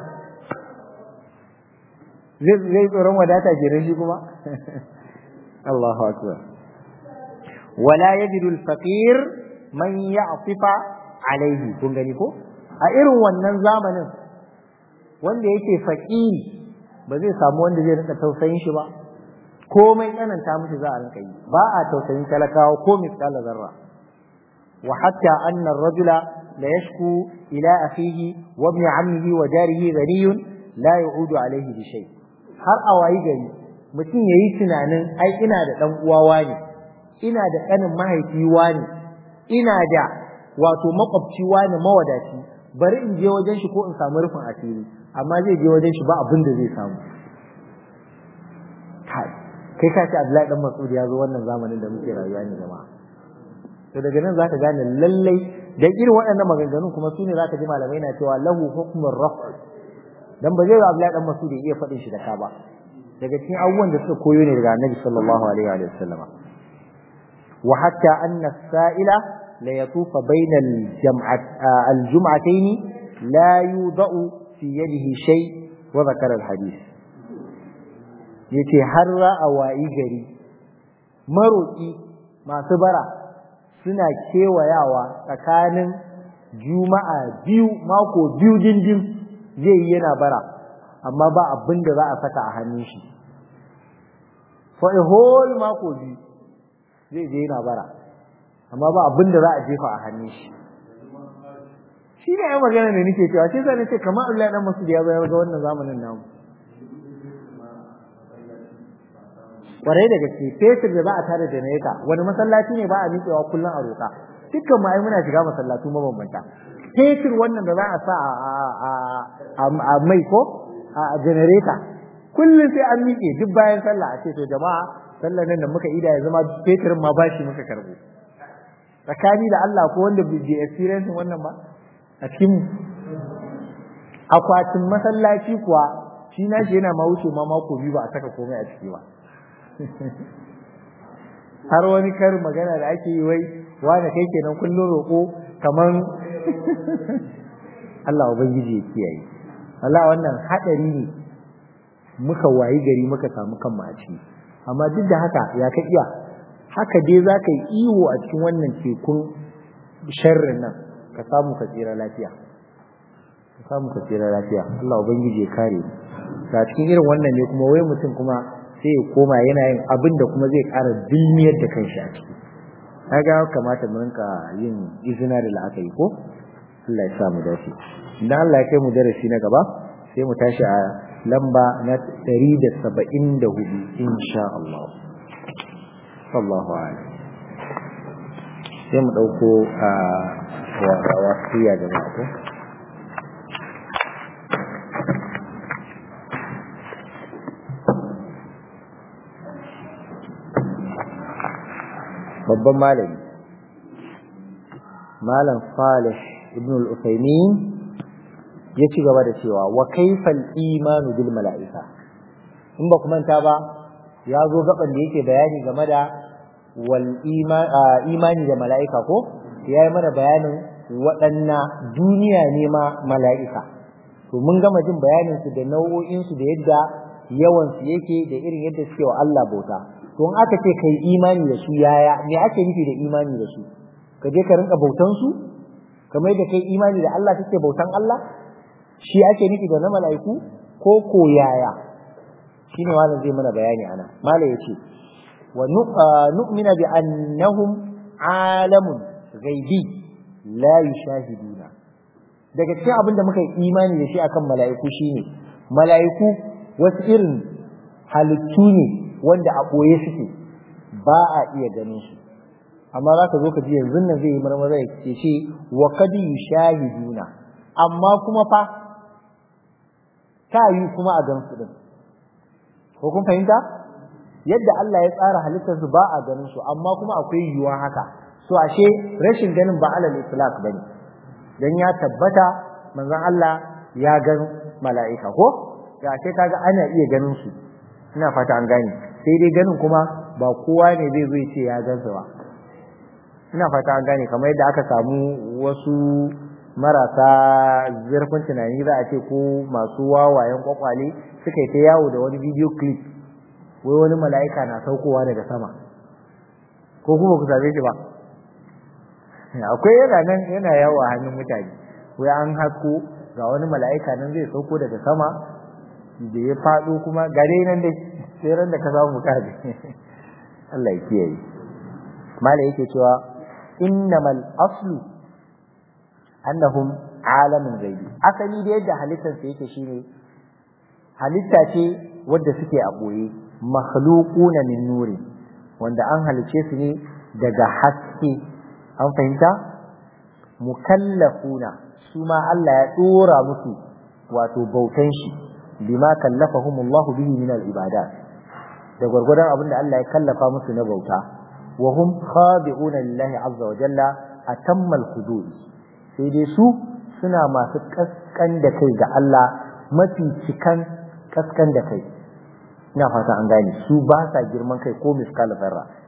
zai zai tsoron wadata kenan shi kuma Allahu akbar wala yajidu al-faqir man ya'tifa alaihi kun gani ko a irin wannan zamanin wanda yake faqiri ba zai samu wanda zai rinka tausayin shi ba komai tsananta mishi za a rinka yi ba a tausayin talakawa ko misqala zarra wa hatta anna ar-rajula la yashku ila akhihi wa ibn ammihi wa jarihi ghaniyun la yu'udu alayhi bi shay har a wayi gari mutum yayi tunanin ai ina da dan uwa ne ina da kanin mahaifi ne ina da wato makwabci wani mawadaci bari in je wajen shi ko in samu rufin asiri amma zai je wajen shi ba abin da zai samu kai ka ce Abdullahi dan Mas'ud ya zo wannan zamanin da muke rayuwa ne jama'a to daga nan zaka gane lallai da irin waɗannan maganganun kuma su ne zaka ji malamai na cewa lahu hukmur raf' dan ba zai ga Abdullahi dan Mas'ud ya iya faɗin shi da ka ba daga cikin abubuwan da suka koyo ne daga Annabi sallallahu alaihi wa sallam wa hatta anna sa'ila la yatufa bayna al-jam'at al-jum'atayn la yudau fi yadihi shay wa dhakara al-hadith yace har ra'a wa'i gari maroki masu bara suna kewayawa tsakanin juma'a biyu mako biyu dindin zai yi yana bara amma ba abin da za a saka a hannun shi for a whole mako biyu zai je yana bara amma ba abin da za a jefa a hannun shi shi ne ai magana da nake cewa sai sai nace kamar Allah dan masu da ya bayar ga wannan zamanin namu kwarai da gaske fetur da za a tare da neka wani masallaci ne ba a miƙewa kullum a roƙa dukkan mu ai muna shiga masallatu mabambanta fetur wannan da za a sa a mai ko a generator kullum sai an miƙe duk bayan sallah a ce to jama'a sallar nan da muka ida ya zama fetirin ma bashi muka karbo tsakani da Allah ko wanda bai experience wannan ba a cikin akwatin masallaci kuwa shi na shi yana ma wuce ma mako biyu ba a saka komai a ciki ba har wani karin magana da ake yi wai wani kai kenan kullum roƙo kaman Allah ubangiji ya kiyaye Allah wannan hadari ne muka wayi gari muka samu kanmu a ciki amma duk da haka ya ka iya haka dai za ka yi iwo a cikin wannan tekun sharrin nan ka samu ka tsira lafiya ka samu ka tsira lafiya Allah ubangiji ya kare mu ga cikin irin wannan ne kuma wai mutum kuma sai ya koma yana yin abin da kuma zai ƙara dilmiyar da kanshi a ciki kaga kamata mu rinka yin izina da la'akari ko Allah ya sa mu dace idan Allah ya kai mu darasi na gaba sai mu tashi a lamba na 174 insha Allah sallallahu alaihi sai mu dauko a wasiya da ko babban malami malam Salih ibn al-Uthaymeen ya ci gaba da cewa wa kaifal imanu bil mala'ika in ba ku manta ba ya zo gaban da yake bayani game da wal imani da mala'ika ko ya yi mana bayanin waɗanna duniya ne ma mala'ika to mun gama jin bayanin su da nau'o'in su da yadda yawan su yake da irin yadda suke wa Allah bauta to in aka ce kai imani da su yaya me ake nufi da imani da su ka je ka rinka bautan su kamar yadda kai imani da Allah kake bautan Allah shi ake nufi da na mala'iku ko ko yaya shine wannan zai mana bayani ana malai yace wa nu'mina bi annahum alamun ghaibi la yushahiduna daga cikin abin da muka yi imani da shi akan mala'iku shine mala'iku wasu irin halittu ne wanda a ɓoye suke ba a iya ganin su amma za ka zo ka ji yanzu nan zai yi marmara ya ce ce wa kadi yushahiduna amma kuma fa ta yi kuma a gan su din ko kun fahimta yadda Allah ya tsara halittar su ba a ganin su amma kuma akwai yiwuwa haka so ashe rashin ganin ba alal itlaq bane dan ya tabbata manzon Allah ya gan mala'ika ko ya ashe kaga ana iya ganin su ina fata an gane sai dai ganin kuma ba kowa ne zai zo ya ce ya gansa ba ina fata an gane kamar yadda aka samu wasu marasa zurfin tunani za a ce ko masu wawayen kwakwale suka yi ta yawo da wani video clip wai wani mala'ika na saukowa daga sama ko kuma ku same shi ba akwai yana nan yana yawo a hannun mutane wai an hasko ga wani mala'ika nan zai sauko daga sama da ya faɗo kuma gare nan dai sai ran da ka samu ka Allah ya kiyaye mala yake cewa innamal aslu annahum alamin gaibi asali da yadda halittar sa yake shine halitta ce wadda suke a boye makhluquna min nuri wanda an halice su ne daga haske an fahimta mukallafuna su ma Allah ya dora musu wato bautan shi bima kallafahumullahu bihi min al-ibadat da gurgurdan abin da Allah ya kallafa musu na bauta wa hum khadi'una lillahi azza wa jalla atammal hudud sai dai su suna masu kaskan da kai ga Allah mafi cikan kaskan da kai ina fata an gane su ba sa girman kai ko miskal zarra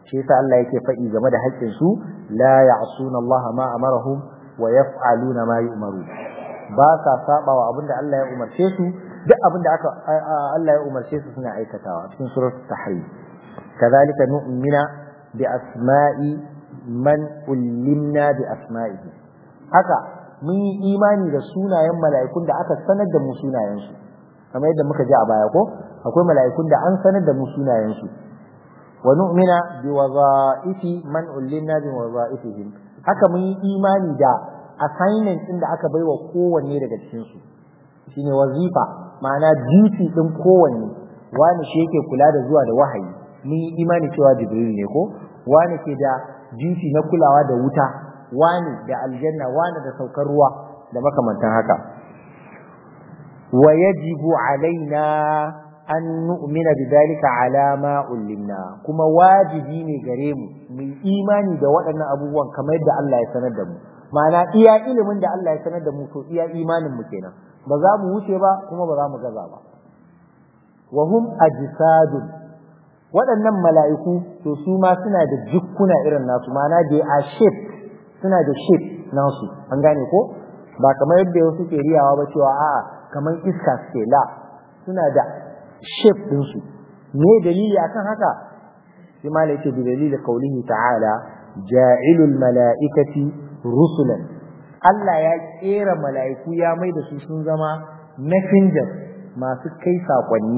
shi yasa Allah yake faɗi game da haƙƙin su la ya'suna Allah ma amarahum wa yaf'aluna ma yu'maru ba sa sabawa abinda Allah ya umarce su duk abinda aka Allah ya umarce su suna aikatawa cikin suratul tahrim kadhalika nu'mina bi asma'i man ullimna bi asma'ihi haka mun yi imani da sunayen mala'ikun da aka sanar da mu sunayensu kamar yadda muka ji a baya ko akwai mala'ikun da an sanar da mu sunayensu wa nu'mina bi wadha'ifi man ullimna bi wadha'ifihim haka mun yi imani da assignment din da aka baiwa kowanne daga cikin su shine wazifa ma'ana duty din kowanne wani shi yake kula da zuwa da wahayi mun yi imani cewa jibril ne ko wani ke da duty na kulawa da wuta wani da aljanna wani da saukar ruwa da makamantan haka wa yajibu alaina an nu'mina bidhalika ala ma ullimna kuma wajibi ne gare mu mu imani da waɗannan abubuwan kamar yadda Allah ya sanar da mu ma'ana iya ilimin da Allah ya sanar da mu to iya imanin mu kenan ba za mu wuce ba kuma ba za mu gaza ba wa hum ajsadun waɗannan mala'iku to su ma suna da jikkuna irin nasu ma'ana da a shape suna da shape nasu an gane ko ba kamar yadda wasu ke riyawa ba cewa a'a kamar iska suke la suna da shape ɗinsu me dalili akan haka sai ma yake da dalili kaulihi ta'ala ja'ilul mala'ikati rusulan Allah ya kera mala'iku ya mai da su sun zama messenger masu kai sakonni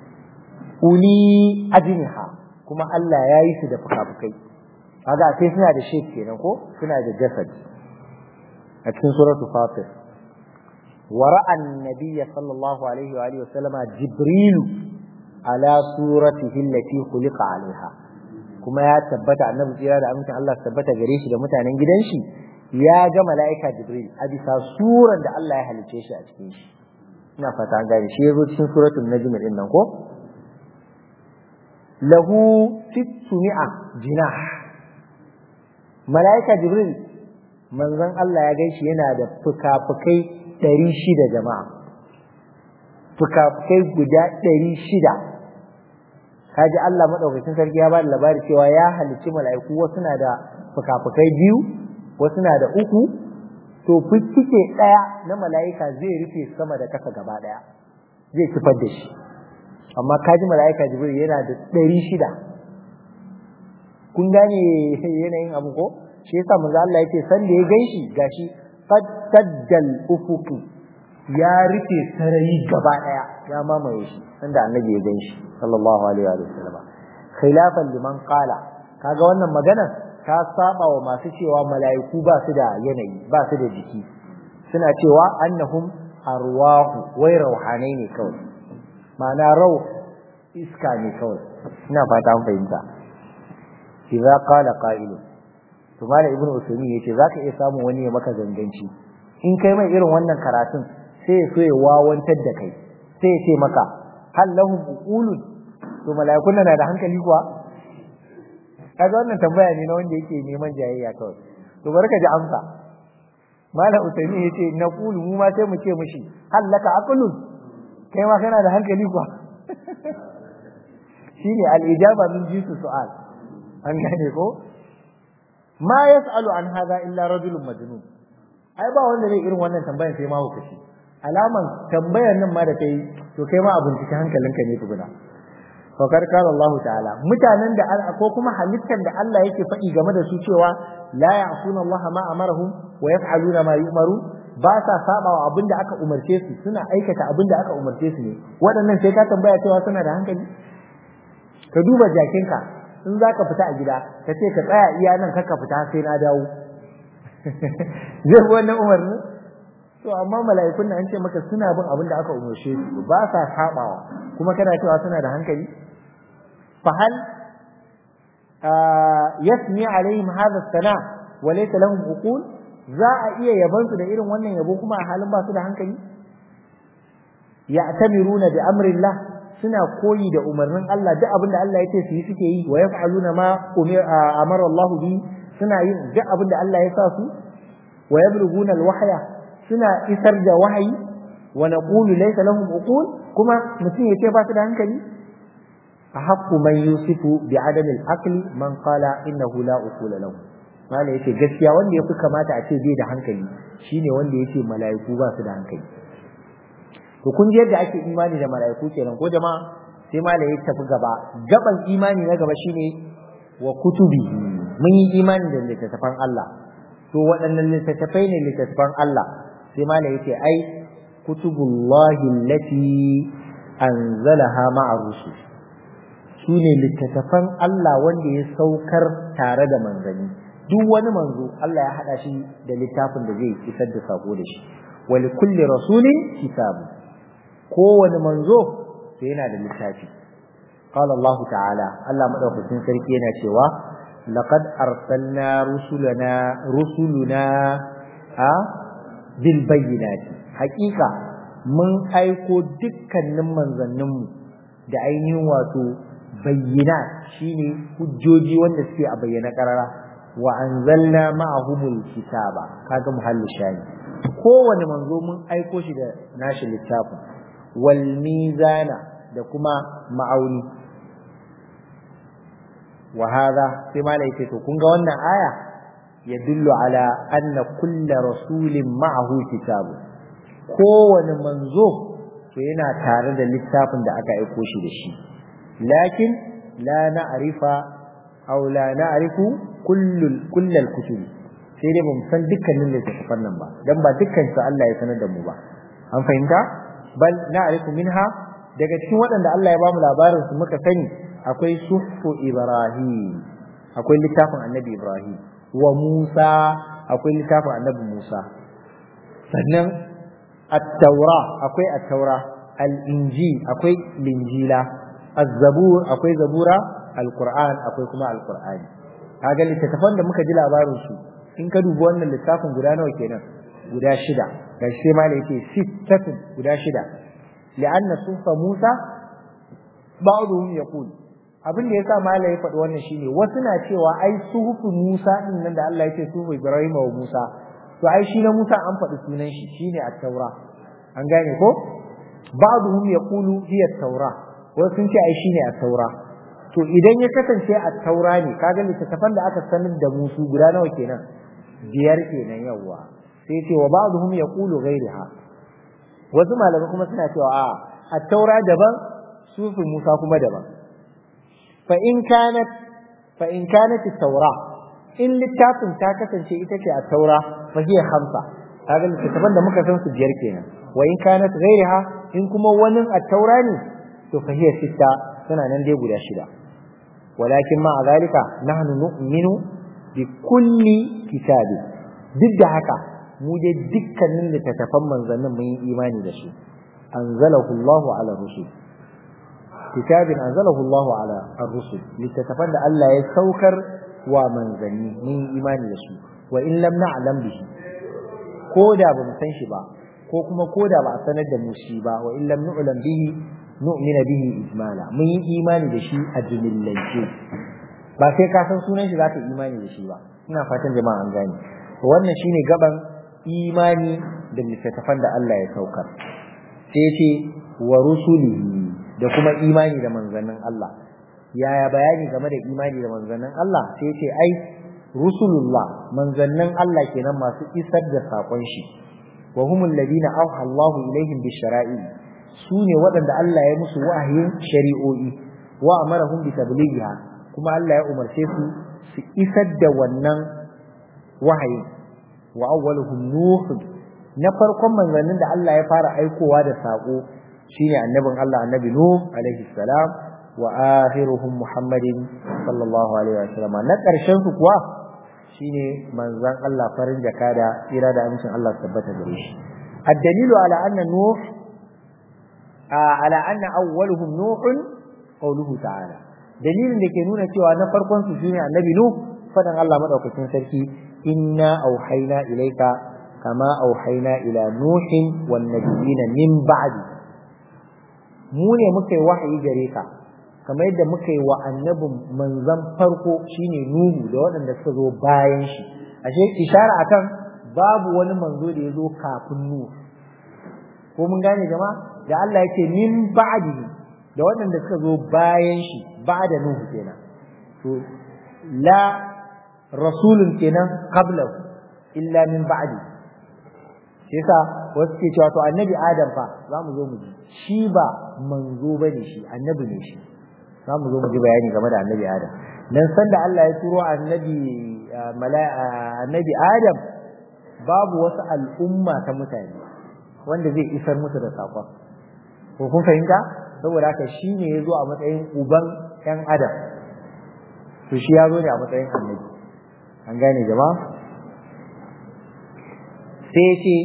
uli ajniha kuma Allah ya yi su da fukafukai kaga sai suna da shape kenan ko suna da jasad a cikin suratul fatir ورأى النبي صلى الله عليه وآله وسلم جبريل على صورته التي خلق عليها kuma ya tabbata annabi tsira da amincin Allah tabbata gare shi da mutanen gidan shi ya ga mala'ika Jibril a bisa suran da Allah ya halice shi a cikin shi ina fata an gane shi yazo cikin suratul najm din nan ko lahu sittumi'a jinah mala'ika Jibril manzon Allah ya gaishe yana da fuka-fukai ɗari shida jama'a fuka-fukai guda ɗari shida kaji Allah maɗaukacin sarki ya ba da labari cewa ya halicci mala'iku wasu na da fuka-fukai biyu wasu na da uku to fiffike ɗaya na mala'ika zai rufe sama da ƙasa gaba ɗaya zai kifar da shi amma kaji mala'ika jibril yana da ɗari shida kun gane yanayin abu ko shi yasa manzo Allah yake san da ya ganshi gashi fattaddal ufuku ya rufe sarayi gaba daya ya mamaye shi sanda annabi ya ganshi sallallahu alaihi wa sallam khilafan liman qala kaga wannan magana ta saba wa masu cewa mala'iku ba su da yanayi ba su da jiki suna cewa annahum arwahu wai rauhanai ne kawai ma'ana rau iska ne kawai ina fata an fahimta idza qala qa'ilun to malam ibnu usaymin yace zaka iya samun wani ya maka ganganci in kai mai irin wannan karatun sai ya so ya wawantar da kai sai ya ce maka hal lahum uqulun to mala'ikun na da hankali kuwa kaga wannan tambaya ne na wanda yake neman jayayya kawai to bari ka ji amsa malam usaymin yace na qulu mu ma sai mu ce mishi hal laka aqlun kai ma kana da hankali kuwa shine al-ijaba min jinsi su'al an gane ko ma yas'alu an hadha illa rajulun majnun ai ba wanda zai irin wannan tambayar sai ma hukaci alaman tambayar nan ma da kai to kai ma abin cikin hankalinka ne tukuna fakar kala Allah ta'ala mutanen da ko kuma halittar da Allah yake faɗi game da su cewa la ya'suna Allah ma amarahum wa yaf'aluna ma yu'maru ba sa saba wa abin da aka umarce su suna aikata abin da aka umarce su ne waɗannan sai ka tambaya cewa suna da hankali ka duba jakinka in za ka fita a gida ka ce ka tsaya iya nan ka fita sai na dawo zai bi wannan umarni to amma mala'ikun nan an ce maka suna bin abin da aka umarce su ba sa sabawa kuma kana cewa suna da hankali fa hal yasmi alaihim hadha sana wa laysa lahum uqul za a iya yabansu da irin wannan yabo kuma a halin ba su da hankali ya'tamiruna bi amrillah suna koyi da umarnin Allah duk abin da Allah ya ce su yi suke yi wa yaf'aluna ma amara Allah bi suna yin duk abin da Allah ya sa su wa yablughuna alwahya suna isar da wahayi wa naqulu laysa lahum uqul kuma mutum ya ce ba su da hankali أحق من يوصف بعدم العقل من قال إنه لا أقول له mala yace gaskiya wanda yafi kamata a ce bai da hankali shine wanda yace mala'iku ba su da hankali to kun ji yadda ake imani da mala'iku kenan ko jama'a sai mala ya tafi gaba gaban imani na gaba shine wa kutubi mun yi imani da littattafan Allah to waɗannan littattafai ne littattafan Allah sai mala yace ai kutubullahi allati anzalaha ma'a rusul su ne littattafan Allah wanda ya saukar tare da manzanni duk wani manzo Allah ya haɗa shi da littafin da zai isar da sako da shi wa li kulli rasulin kitabu kowane manzo to yana da littafi qala Allah ta'ala Allah madaukakin sarki yana cewa laqad arsalna rusulana rusuluna a bil bayyinati haƙiƙa mun aiko dukkanin manzanninmu da ainihin wato bayyana shine hujjoji wanda suke a bayyana karara wa anzalna ma'ahumul kitaba kaga muhallu shani kowane manzo mun aiko shi da nashi littafin wal mizana da kuma ma'auni wa hadha sai malai ce to kun ga wannan aya yadullu ala anna kullu rasulin ma'ahu kitabu kowane manzo to yana tare da littafin da aka aiko shi da shi lakin la na'rifa aw la na'rifu kullul kullal kutub sai dai bamu san dukkanin littattafan nan ba dan ba dukkan su Allah ya sanar da mu ba an fahimta bal na'rifu minha daga cikin waɗanda Allah ya bamu labarin su muka sani akwai suhfu ibrahim akwai littafin annabi ibrahim wa musa akwai littafin annabi musa sannan at-taura akwai at-taura al-injil akwai linjila az-zabur akwai zabura al-qur'an akwai kuma al-qur'ani kaga littattafan da muka ji labarin su in ka dubi wannan littafin guda nawa kenan guda shida ga shi ma da yake sittatun guda shida li'anna sufa musa ba'dhum yaqul abin da yasa malai ya faɗi wannan shine wasu na cewa ai suhufu musa din nan da Allah yake suhufu ibrahim wa musa to ai shi na musa an faɗi sunan shi shine at-taura an gane ko ba'dhum yaqulu hiya at-taura wasu sun ce ai shine at-taura to idan ya kasance at-taura ne kaga littattafan da aka sanar da musu guda nawa kenan biyar kenan yawa sai ce wa ba'dhum yaqulu ghayriha wasu malamai kuma suna cewa a at-taura daban sufi musa kuma daban fa in kanat fa in kanat at-taura in littafin ta kasance ita ce at-taura fa hiya khamsa kaga littattafan da muka san su biyar kenan wa in kanat ghayriha in kuma wani at-taura ne to fa hiya sitta tana nan dai guda shida walakin ma zalika nahnu nu'minu bi kulli kitabi duk da haka mu dai dukkanin littattafan manzannin mun yi imani da su anzalahu Allahu ala rusul kitabin anzalahu Allahu ala ar-rusul littattafan da Allah ya saukar wa manzanni mun yi imani da su wa in lam na'lam bihi ko da ba mu san shi ba ko kuma ko da ba a sanar da mu shi ba wa in lam nu'lam bihi nu'mina bihi ijmala mun yi imani da shi a jumillance ba sai ka san sunan shi zaka imani da shi ba ina fatan jama'a an gane to wannan shine gaban imani da littattafan da Allah ya saukar sai ce wa rusulihi da kuma imani da manzannin Allah yaya bayani game da imani da manzannin Allah sai ce ai rusulullah manzannin Allah kenan masu isar da sakon shi wa humul ladina auha Allahu ilaihim bishara'i su ne waɗanda Allah ya musu wahayin shari'o'i wa amarahum bi tablighiha kuma Allah ya umarce su su isar da wannan wahayin wa awwaluhum nuh na farkon manzannin da Allah ya fara aikowa da sako shine annabin Allah annabi nuh alaihi salam wa akhiruhum muhammadin sallallahu alaihi wasallam na karshen su kuwa shine manzan Allah farin jakada ira da amincin Allah tabbata gare shi الدليل على أن نوح على أن أولهم نوح قوله تعالى dalilin da ke nuna cewa na farkon su shine annabi nuh fadan Allah madaukakin sarki inna auhayna ilayka kama auhayna ila nuhin wan nabiyina min ba'di mu ne muka yi wahayi gare ka kamar yadda muka yi wa annabin manzan farko shine nuhu da waɗanda suka zo bayan shi ashe ishara akan babu wani manzo da ya zo kafin nuhu ko mun gane jama'a da Allah yake min ba'di da waɗanda suka zo bayan shi ba da nuhu kenan to la rasulun kenan qablahu illa min ba'di shi yasa wasu ke cewa to annabi adam fa za mu zo mu ji shi ba manzo bane shi annabi ne shi za mu zo mu ji bayani game da annabi adam dan san da Allah ya turo annabi annabi adam babu wasu al'umma ta mutane wanda zai isar musu da sakon ko kun fahimta saboda haka shi ne ya zo a matsayin uban ‘yan adam to shi ya zo ne a matsayin annabi an gane jama'a sai ce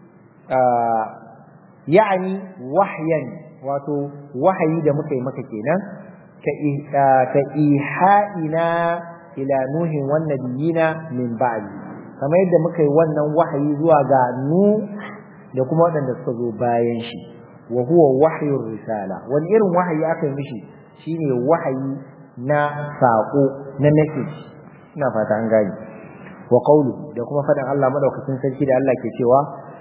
ya'ani wahyan wato wahayi da muka yi maka kenan ka iha'ina ila nuhin wan nabiyina min ba'di kamar yadda muka yi wannan wahayi zuwa ga nu da kuma waɗanda suka zo bayan shi wa huwa wahyur risala wani irin wahayi aka yi mishi shine wahayi na sako na message ina fata an gani wa qawlu da kuma faɗin Allah madaukakin sarki da Allah ke cewa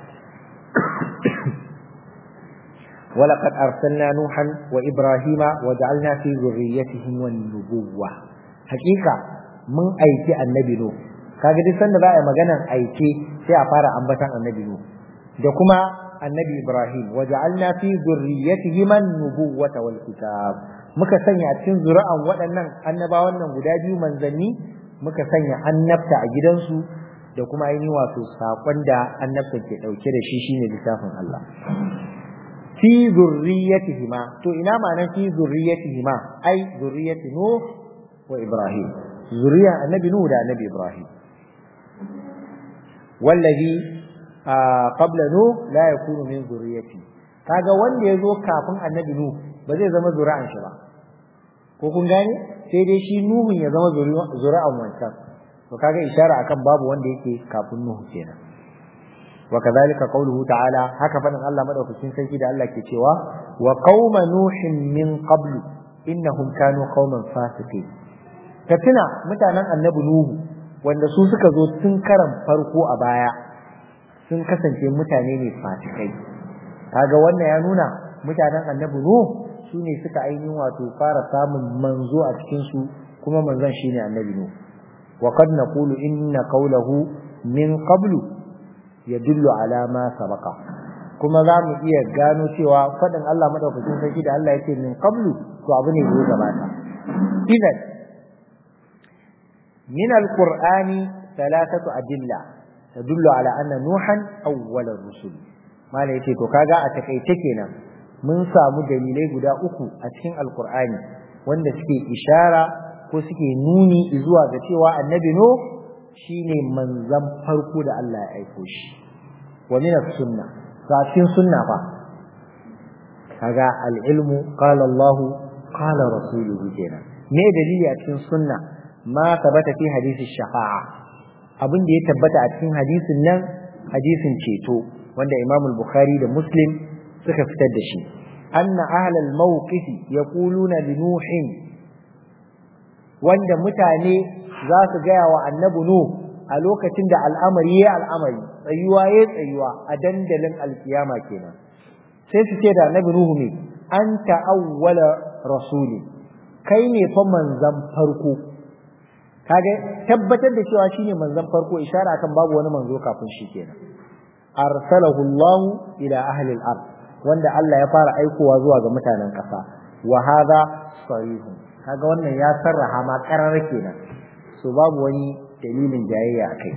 ولقد أرسلنا نوحا وإبراهيم وجعلنا في ذريتهم النبوة حقيقة من أيتي النبي نوح kaga duk sanda za a yi maganar aike sai a fara ambatan annabi nuh da kuma annabi ibrahim wa ja'alna fi dhurriyyatihim an-nubuwwata wal kitab muka sanya a cikin zuri'an waɗannan annabawan nan guda biyu manzanni muka sanya annabta a gidansu da kuma ainihin wato sakon da annabta ke dauke da shi shine littafin Allah fi zurriyatihima to ina ma'anar fi zurriyatihima ai zurriyati nuh wa ibrahim zuriya annabi nuh da annabi ibrahim wallazi qabla nuh la yakunu min zurriyati kaga wanda yazo kafin annabi nuh ba zai zama zuri'an shi ba ko kun gane sai dai shi nuhun ya zama zuri'an wancan to kaga ishara akan babu wanda yake kafin nuhu kenan wa kadhalika qawluhu ta'ala haka fadin Allah madaukakin sarki da Allah ke cewa wa qauma nuhin min qablu innahum kanu qauman fasiqin ka tuna mutanen annabi nuhu wanda su suka zo tun karan farko a baya sun kasance mutane ne fasikai kaga wannan ya nuna mutanen annabi nuhu su ne suka ainihin wato fara samun manzo a cikin su kuma manzon shine annabi nuhu wa qad naqulu inna qawlahu min qablu yadullu ala ma sabaqa kuma za mu iya gano cewa faɗin Allah madaukakin sarki da Allah yake min qablu to abu ne da gabata idan min alqur'ani thalathatu adilla tadullu ala anna nuhan awwal ar-rusul mala yace to kaga a takaice kenan mun samu dalilai guda uku a cikin alqur'ani wanda suke ishara ko suke nuni zuwa ga cewa annabi no shine manzan farko da Allah ya aiko shi wa min as-sunna cikin sunna fa kaga al-ilmu qala Allah qala rasuluhu kenan me dalili a cikin sunna ma tabbata fi hadisi shafa'a abin da ya tabbata a cikin hadisin nan hadisin ceto wanda Imam al-Bukhari da Muslim suka fitar da shi anna ahlal mawqifi yaquluna li nuhin wanda mutane za su gaya wa annabi nuh a lokacin da al'amari ya al'amari tsayuwa ya tsayuwa a dandalin alkiyama kenan sai su ce da annabi nuhu ne an ta'awwala rasuli kai ne fa manzan farko kage tabbatar da cewa shine manzan farko ishara akan babu wani manzo kafin shi kenan arsalahu Allah ila ahli al-ard wanda Allah ya fara aikowa zuwa ga mutanen ƙasa wa hadha sarihun kaga wannan ya sarraha ma karar kenan so babu wani dalilin jayayya akai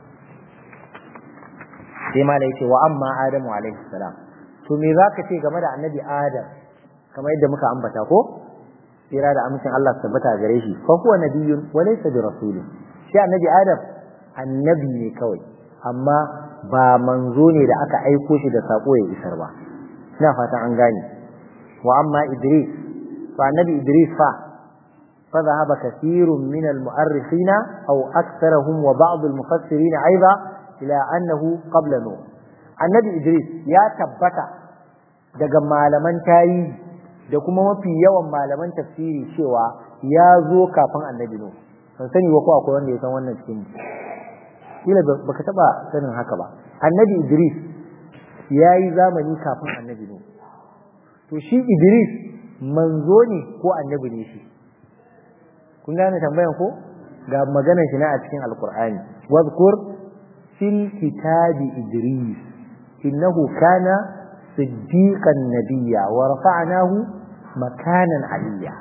sai ma yace wa amma adamu alaihi salam to me zaka ce game da annabi adam kamar yadda muka ambata ko tsira da amincin Allah su tabbata gare shi fa huwa nabiyyun wa laysa bi rasulin shi annabi adam annabi ne kawai amma ba manzo ne da aka aiko shi da sako ya isar ba ina fatan an gane wa amma idris fa annabi idris fa فذهب كثير من المؤرخين أو أكثرهم وبعض المفسرين أيضا إلى أنه قبل نوح النبي إدريس يا تبتا daga malaman tarihi da kuma mafi yawan malaman tafsiri cewa ya zo kafin annabi Nuh ban sani ba ko akwai wanda ya san wannan cikin kila baka taba sanin haka ba annabi Idris ya yi zamani kafin annabi Nuh to shi Idris manzo ne ko annabi ne shi kun gane tambayan ko ga maganar shi na a cikin alqur'ani wadhkur fil kitabi idris innahu kana siddiqan nabiyya wa rafa'nahu makanan aliyya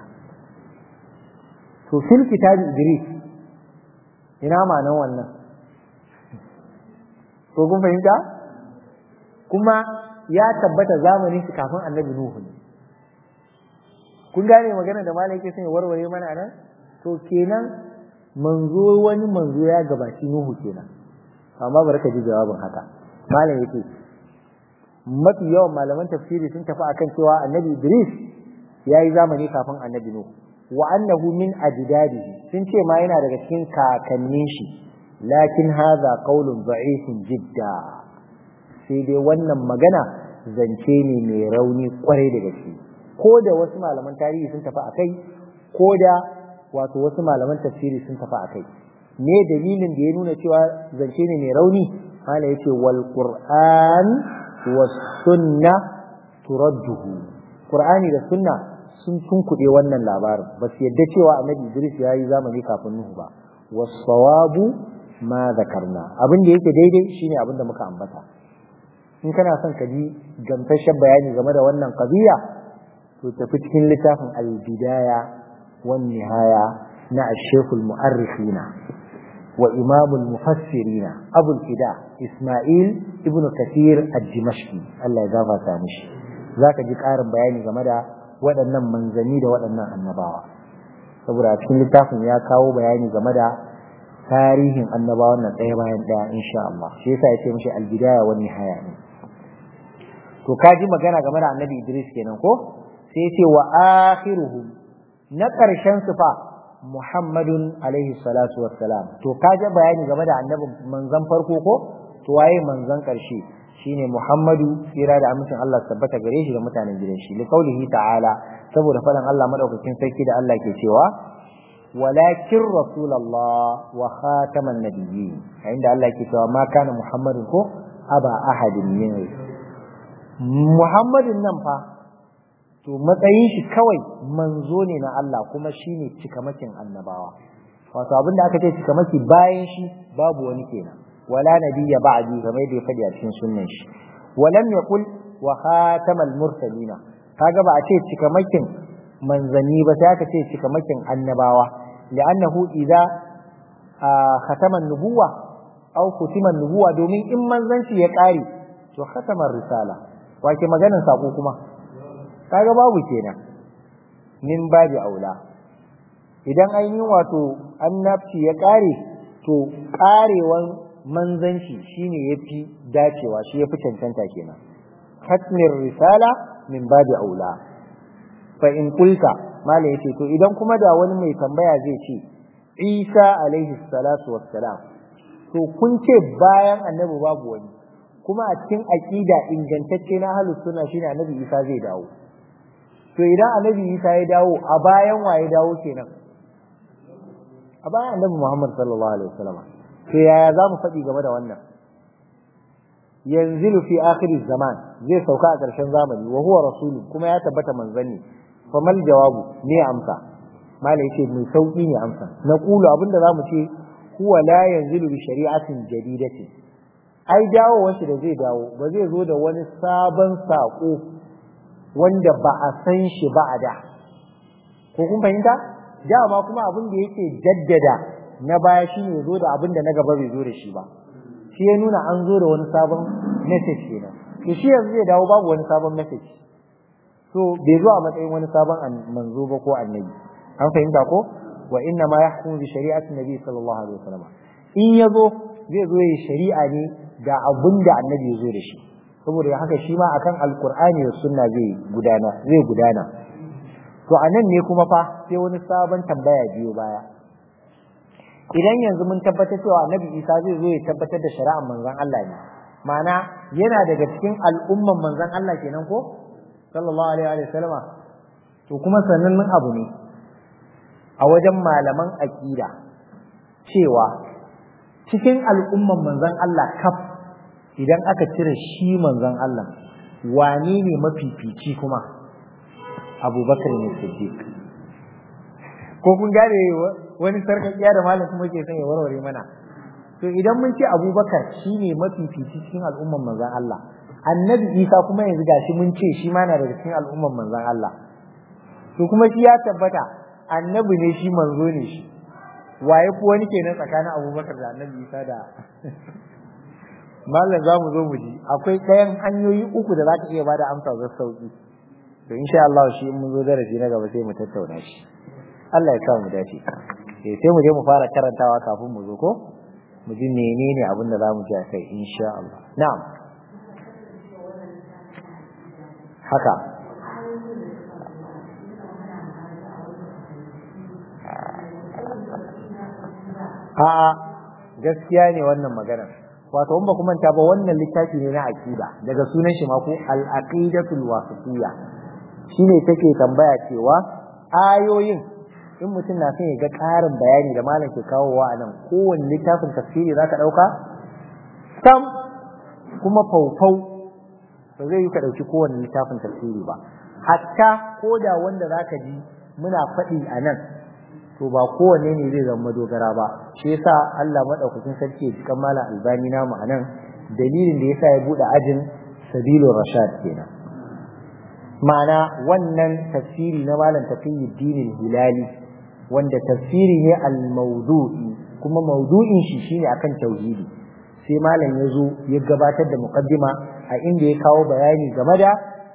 to fil kitabi idris ina ma'anar wannan ko kun fahimta kuma ya tabbata zamanin shi kafin annabi nuhu ne kun gane magana da malam yake son ya warware mana nan to kenan manzo wani manzo ya gabaci nuhu kenan amma bari ka ji jawabin haka malam yake mafi yawan malaman tafsiri sun tafi akan cewa annabi idris ya yi zamani kafin annabi nuhu wa annahu min ajdadihi sun ce ma yana daga cikin kakannin shi lakin hadha qaulun da'ifun jidda sai dai wannan magana zance ne mai rauni kwarai da gaske ko da wasu malaman tarihi sun tafi akai ko da wato wasu malaman tafsiri sun tafi akai me dalilin da ya nuna cewa zance ne mai rauni hala yace wal qur'an was sunna turadduhu qur'ani da sunna sun tunkuɗe wannan labarin ba su yadda cewa annabi Idris ya yi zamani kafin Nuhu ba wasawabu ma zakarna abin da yake daidai shine abin da muka ambata in kana son ka ji gamsashen bayani game da wannan qadiya to tafi cikin littafin al-bidaya wan nihaya na ash-shaykh al-mu'arrikhina wa imam al-mufassirin abu al-fida isma'il ibn kathir ad-dimashqi Allah ya gafarta mishi zaka ji ƙarin bayani game da waɗannan manzanni da waɗannan annabawa saboda cikin littafin ya kawo bayani game da tarihin annabawan nan ɗaya bayan ɗaya insha Allah shi yasa yace mishi al-bidaya wan nihaya ne to ka ji magana game da annabi Idris kenan ko sai yace wa akhiruhum na ƙarshen su fa Muhammadun alaihi salatu wassalam to ka ji bayani game da annabi manzan farko ko to waye manzan ƙarshe shine Muhammadu tsira da amincin Allah tabbata gare shi da mutanen gidan shi liqaulihi ta'ala saboda faɗin Allah madaukakin sarki da Allah ke cewa walakin rasulullah wa khataman nabiyyin inda Allah ke cewa ma kana Muhammadun ko aba ahadin min Muhammadin nan fa to matsayin shi kawai manzo ne na Allah kuma shine cikamakin annabawa wato abinda aka ce cikamaki bayan shi babu wani kenan ولا نبي بعدي كما يدي فدي a cikin sunnan shi walam yaqul wa khatamal mursalina kaga ba a ce cikamakin manzanni ba sai aka ce cikamakin annabawa li'annahu idza khatama nubuwa aw kutima nubuwa domin in manzanci ya kare to khatama risala wake maganin sako kuma kaga babu kenan min babi aula idan an yi wato annabci ya kare to karewan manzanci shine yafi dacewa shi yafi cancanta kenan hatmir risala min babi aula fa in kulta malai yace to idan kuma da wani mai tambaya zai ce Isa alaihi salatu wassalam to kun ce bayan annabi babu wani kuma a cikin aqida ingantacce na ahlus sunna shine annabi Isa zai dawo to idan annabi Isa ya dawo a bayan waye dawo kenan a bayan annabi Muhammad sallallahu alaihi wasallam to yaya za mu faɗi game da wannan yanzilu fi akhir zaman zai sauka a ƙarshen zamani wa huwa rasulun kuma ya tabbata manzanni famal jawabu me amsa mala yace mai sauki ne amsa na kulu abinda zamu ce huwa la yanzilu bi shari'atin jadidatin ai dawowar shi da zai dawo ba zai zo da wani sabon sako wanda ba a san shi ba a da ko kun fahimta dama kuma abin da yake jaddada na baya shine ya zo da abin da na gaba bai zo da shi ba shi ya nuna an zo da wani sabon message kenan to shi yanzu zai dawo babu wani sabon message so bai zo a matsayin wani sabon manzo ba ko annabi an fahimta ko wa inna ma yahkumu bi shari'ati nabi sallallahu alaihi wasallam in yazo zai zo yi shari'a ne da abin da annabi ya zo da shi saboda haka shi ma akan alqur'ani da sunna zai gudana zai gudana to anan ne kuma fa sai wani sabon tambaya biyo baya idan yanzu mun tabbatar cewa annabi isa zai zo ya tabbatar da shari'ar manzon Allah ne ma'ana yana daga cikin al'umman manzon Allah kenan ko sallallahu alaihi wa sallama to kuma sanannen abu ne a wajen malaman aqida cewa cikin al'umman manzon Allah kaf idan aka cire shi manzon Allah wane ne mafifici kuma abubakar ne siddiq ko kun gane wani sarkakiya da malam kuma ke son ya warware mana to idan mun ce abubakar shine mafifici cikin al'umman manzon Allah annabi isa kuma yanzu gashi mun ce shi ma na daga cikin al'umman manzon Allah to kuma shi ya tabbata annabi ne shi manzo ne shi waye ko wani kenan tsakanin abubakar da annabi isa da mallam za mu zo mu ji akwai ɗayan hanyoyi uku da za ka iya bada amsa ga sauki to insha Allah shi in mun zo darasi na gaba sai mu tattauna shi Allah ya kawo mu dace eh sai mu je mu fara karantawa kafin mu zo ko mu ji menene abin da za mu ji a kai insha Allah na'am haka a'a gaskiya ne wannan magana wato in ba ku manta ba wannan littafi ne na aqida daga sunan shi ma ko al-aqidatul wasitiyya shine take tambaya cewa ayoyin in mutum na son ya ga ƙarin bayani da malam ke kawowa a nan kowane littafin tafsiri zaka dauka sam kuma faufau ba zai yi ka dauki kowane littafin tafsiri ba hatta ko da wanda zaka ji muna faɗi a nan to ba kowanne ne zai zama dogara ba shi yasa Allah madaukakin sarki ya jikan malam albani namu anan dalilin da yasa ya bude ajin sabilur rashad kenan ma'ana wannan tafsiri na malam taqiyuddin hilali wanda tafsiri ne al-mawdu'i kuma mawdu'in shi shine akan tauhidi sai malam ya zo ya gabatar da muqaddima a inda ya kawo bayani game da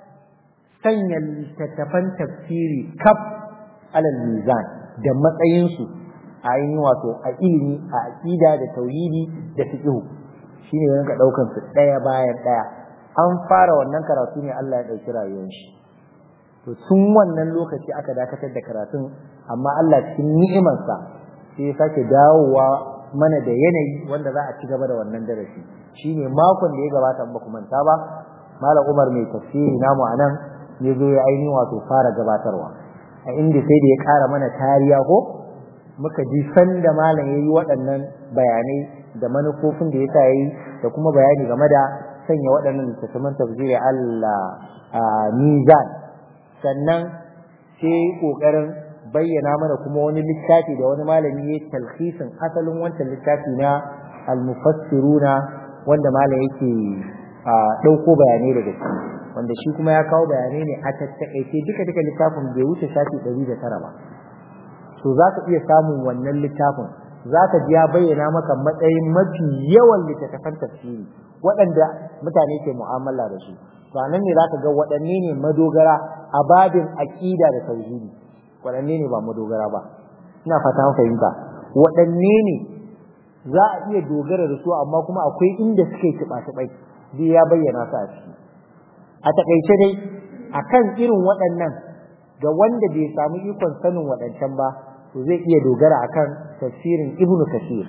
sanya littattafan tafsiri kaf alal mizan da matsayinsu a yin wato a ilimi a aƙida da tauhidi da fiqh shine ya rinka daukan su daya bayan daya an fara wannan karatu ne Allah ya dauki rayuwar shi to tun wannan lokaci aka dakatar da karatun amma Allah cikin ni'imarsa sai ya sake dawowa mana da yanayi wanda za a ci gaba da wannan darasi shine makon da ya gabata ba ku manta ba malam Umar mai tafsiri namu anan ya zo ya ainihin wato fara gabatarwa a inda sai da ya ƙara mana tariya ko muka ji sanda malam ya yi waɗannan bayanai da manufofin da ya sa yi da kuma bayani game da sanya waɗannan littattafan tafsiri Allah a mizan sannan sai ƙoƙarin bayyana mana kuma wani littafi da wani malami ya talhisin asalin wancan littafi na almufassiruna wanda malam yake ɗauko bayanai daga ciki wanda shi kuma ya kawo bayanai ne a tattakaice duka duka littafin bai wuce shafi ɗari da tara ba to za ka iya samun wannan littafin za ka ji ya bayyana maka matsayin mafi yawan littattafan tafsiri waɗanda mutane ke mu'amala da su to nan ne za ka ga waɗanne ne madogara a babin aƙida da tauhidi waɗanne ne ba madogara ba ina fata fahimta waɗanne ne za a iya dogara da su amma kuma akwai inda suke tuɓa-tuɓai zai ya bayyana su a ciki a takaice dai akan irin waɗannan ga wanda bai samu ikon sanin waɗancan ba to zai iya dogara akan tafsirin Ibn Kathir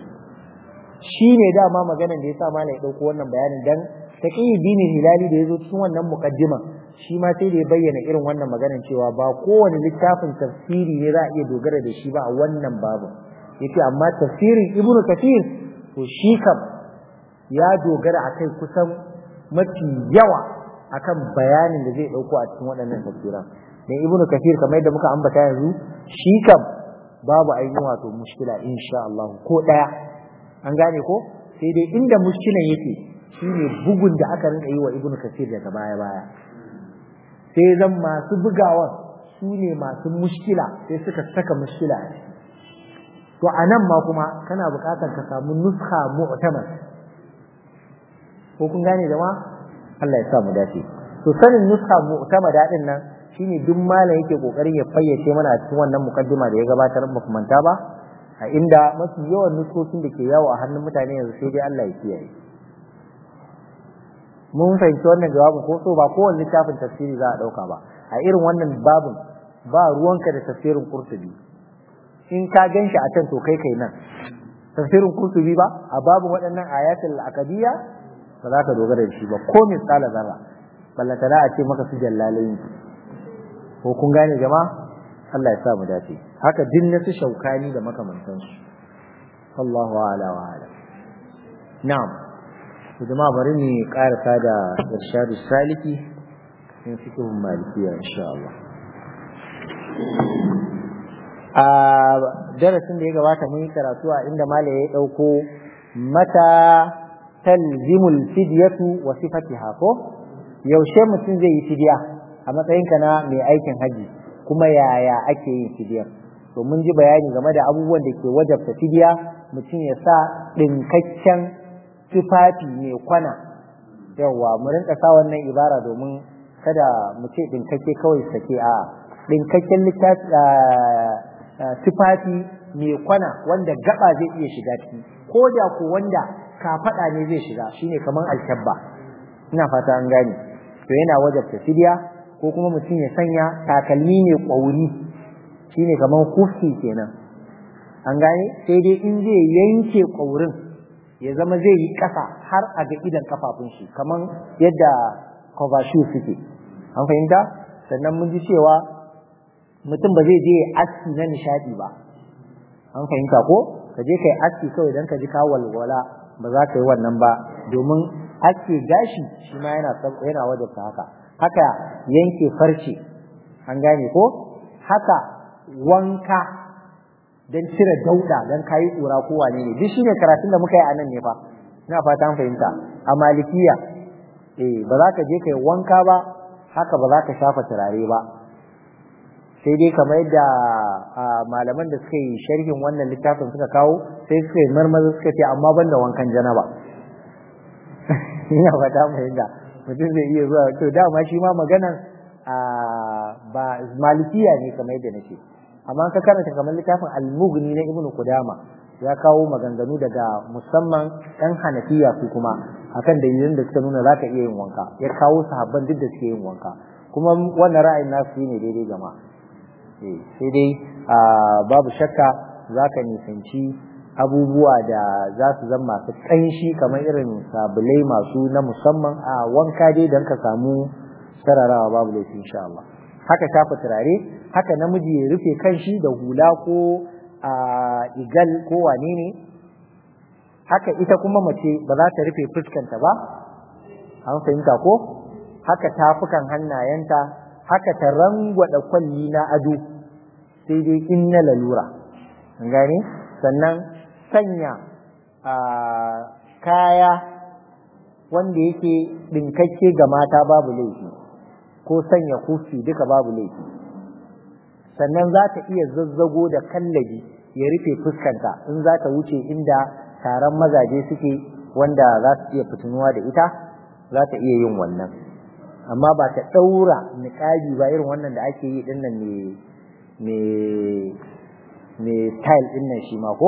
shi ne dama maganar da yasa malai dauko wannan bayanin dan Taqiyuddin Hilali da yazo cikin wannan muqaddima shi ma sai da ya bayyana irin wannan maganar cewa ba kowane littafin tafsiri ne za a iya dogara da shi ba a wannan babu yace amma tafsirin Ibn Kathir to shi kam ya dogara akai kusan mafi yawa akan bayanin da zai dauko a cikin waɗannan tafsiran dan ibnu kathir kamar yadda muka ambata yanzu shi kam babu ainihin wato mushkila insha Allah ko daya an gane ko sai dai inda mushkilan yake shine bugun da aka rinka yi wa ibnu kathir daga baya baya sai zan masu bugawan su ne masu mushkila sai suka saka mushkila a ciki to anan ma kuma kana buƙatar ka samu nuskha mu'tamad ko kun gane jama'a Allah ya sa mu dace to sanin nuska mu'tamada din nan shine duk malam yake kokarin ya fayyace mana a cikin wannan mukaddima da ya gabatar muku manta ba a inda mafi yawan nuskokin da ke yawo a hannun mutane yanzu sai dai Allah ya kiyaye mun fahimci wannan jawabin ko so ba kowanne littafin tafsiri za a dauka ba a irin wannan babin ba ruwanka da tafsirin Qurtubi in ka ganshi a can to kai kai nan tafsirin Qurtubi ba a babin waɗannan ayatul akadiyya ba za ka dogara da shi ba ko misala zarra ballata da a ce maka su jallalai ko kun gane jama'a Allah ya sa mu dace haka din na su shaukani da makamantansu Allahu a'la wa a'lam na'am to jama'a bari ni karasa da irshadu saliki in fikihun malikiya insha Allah a darasin da ya gabata mun yi karatu a inda mala ya dauko mata talzimul fidyatu wa sifatiha ko yaushe mutum zai yi fidya a matsayinka na mai aikin haji kuma yaya ake yin fidyar to mun ji bayani game da abubuwan da ke wajabta fidya mutum ya sa ɗinkakken tufafi mai kwana yawa mu rinka sa wannan ibara domin kada mu ce ɗinkakke kawai sake a ɗinkakken tufafi mai kwana wanda gaba zai iya shiga ciki ko da ko wanda kafaɗa ne zai shiga shine kamar alkyabba ina fata an gane to yana wajabta fidya ko kuma mutum ya sanya takalmi mai ƙwauri shine kamar kufi kenan an gane sai dai in zai yanke ƙwaurin ya zama zai yi ƙasa har a ga idan kafafun shi kamar yadda cover shoe suke an fahimta sannan mun ji cewa mutum ba zai je aski na nishadi ba an fahimta ko ka je kai aski kawai dan ka ji ka walwala ba za ka yi wannan ba domin aske gashi shi ma yana yana wajabta haka haka yanke farce an gane ko haka wanka don cire dauda don kayi tsura ko wane ne duk shine karatun da muka yi a nan ne fa ina fata an fahimta a malikiya eh ba za ka je kai wanka ba haka ba za ka shafa turare ba sai dai kamar yadda malaman da suka yi sharhin wannan littafin suka kawo sai suka yi marmaza suka ce amma ban da wankan janaba ina fata an fahimta mutum zai iya zuwa to dama shi ma maganan ba malikiya ne kamar yadda nake amma ka karanta kamar littafin al-mughni na ibnu qudama ya kawo maganganu daga musamman ɗan hanafiya su kuma akan dalilin da suka nuna zaka iya yin wanka ya kawo sahabban duk da suke yin wanka kuma wannan ra'ayin nasu ne daidai gama eh sai dai babu shakka zaka nisanci abubuwa da za su zama masu ƙanshi kamar irin sabulai masu na musamman a wanka dai don ka samu sararawa babu laifi insha Allah haka shafa turare haka namiji ya rufe kanshi da hula ko a igal ko wane ne haka ita kuma mace ba za ta rufe fuskanta ba an fahimta ko haka tafukan hannayenta haka ta rangwada kwalli na ado sai dai in na lalura an gane sannan sanya kaya wanda yake ɗinkakke ga mata babu laifi ko sanya kufi duka babu laifi sannan za ta iya zazzago da kallabi ya rufe fuskanta in za ta wuce inda taron mazaje suke wanda za su iya fitinuwa da ita za ta iya yin wannan amma ba ta ɗaura niƙabi ba irin wannan da ake yi ɗin nan mai style ɗin nan shi ma ko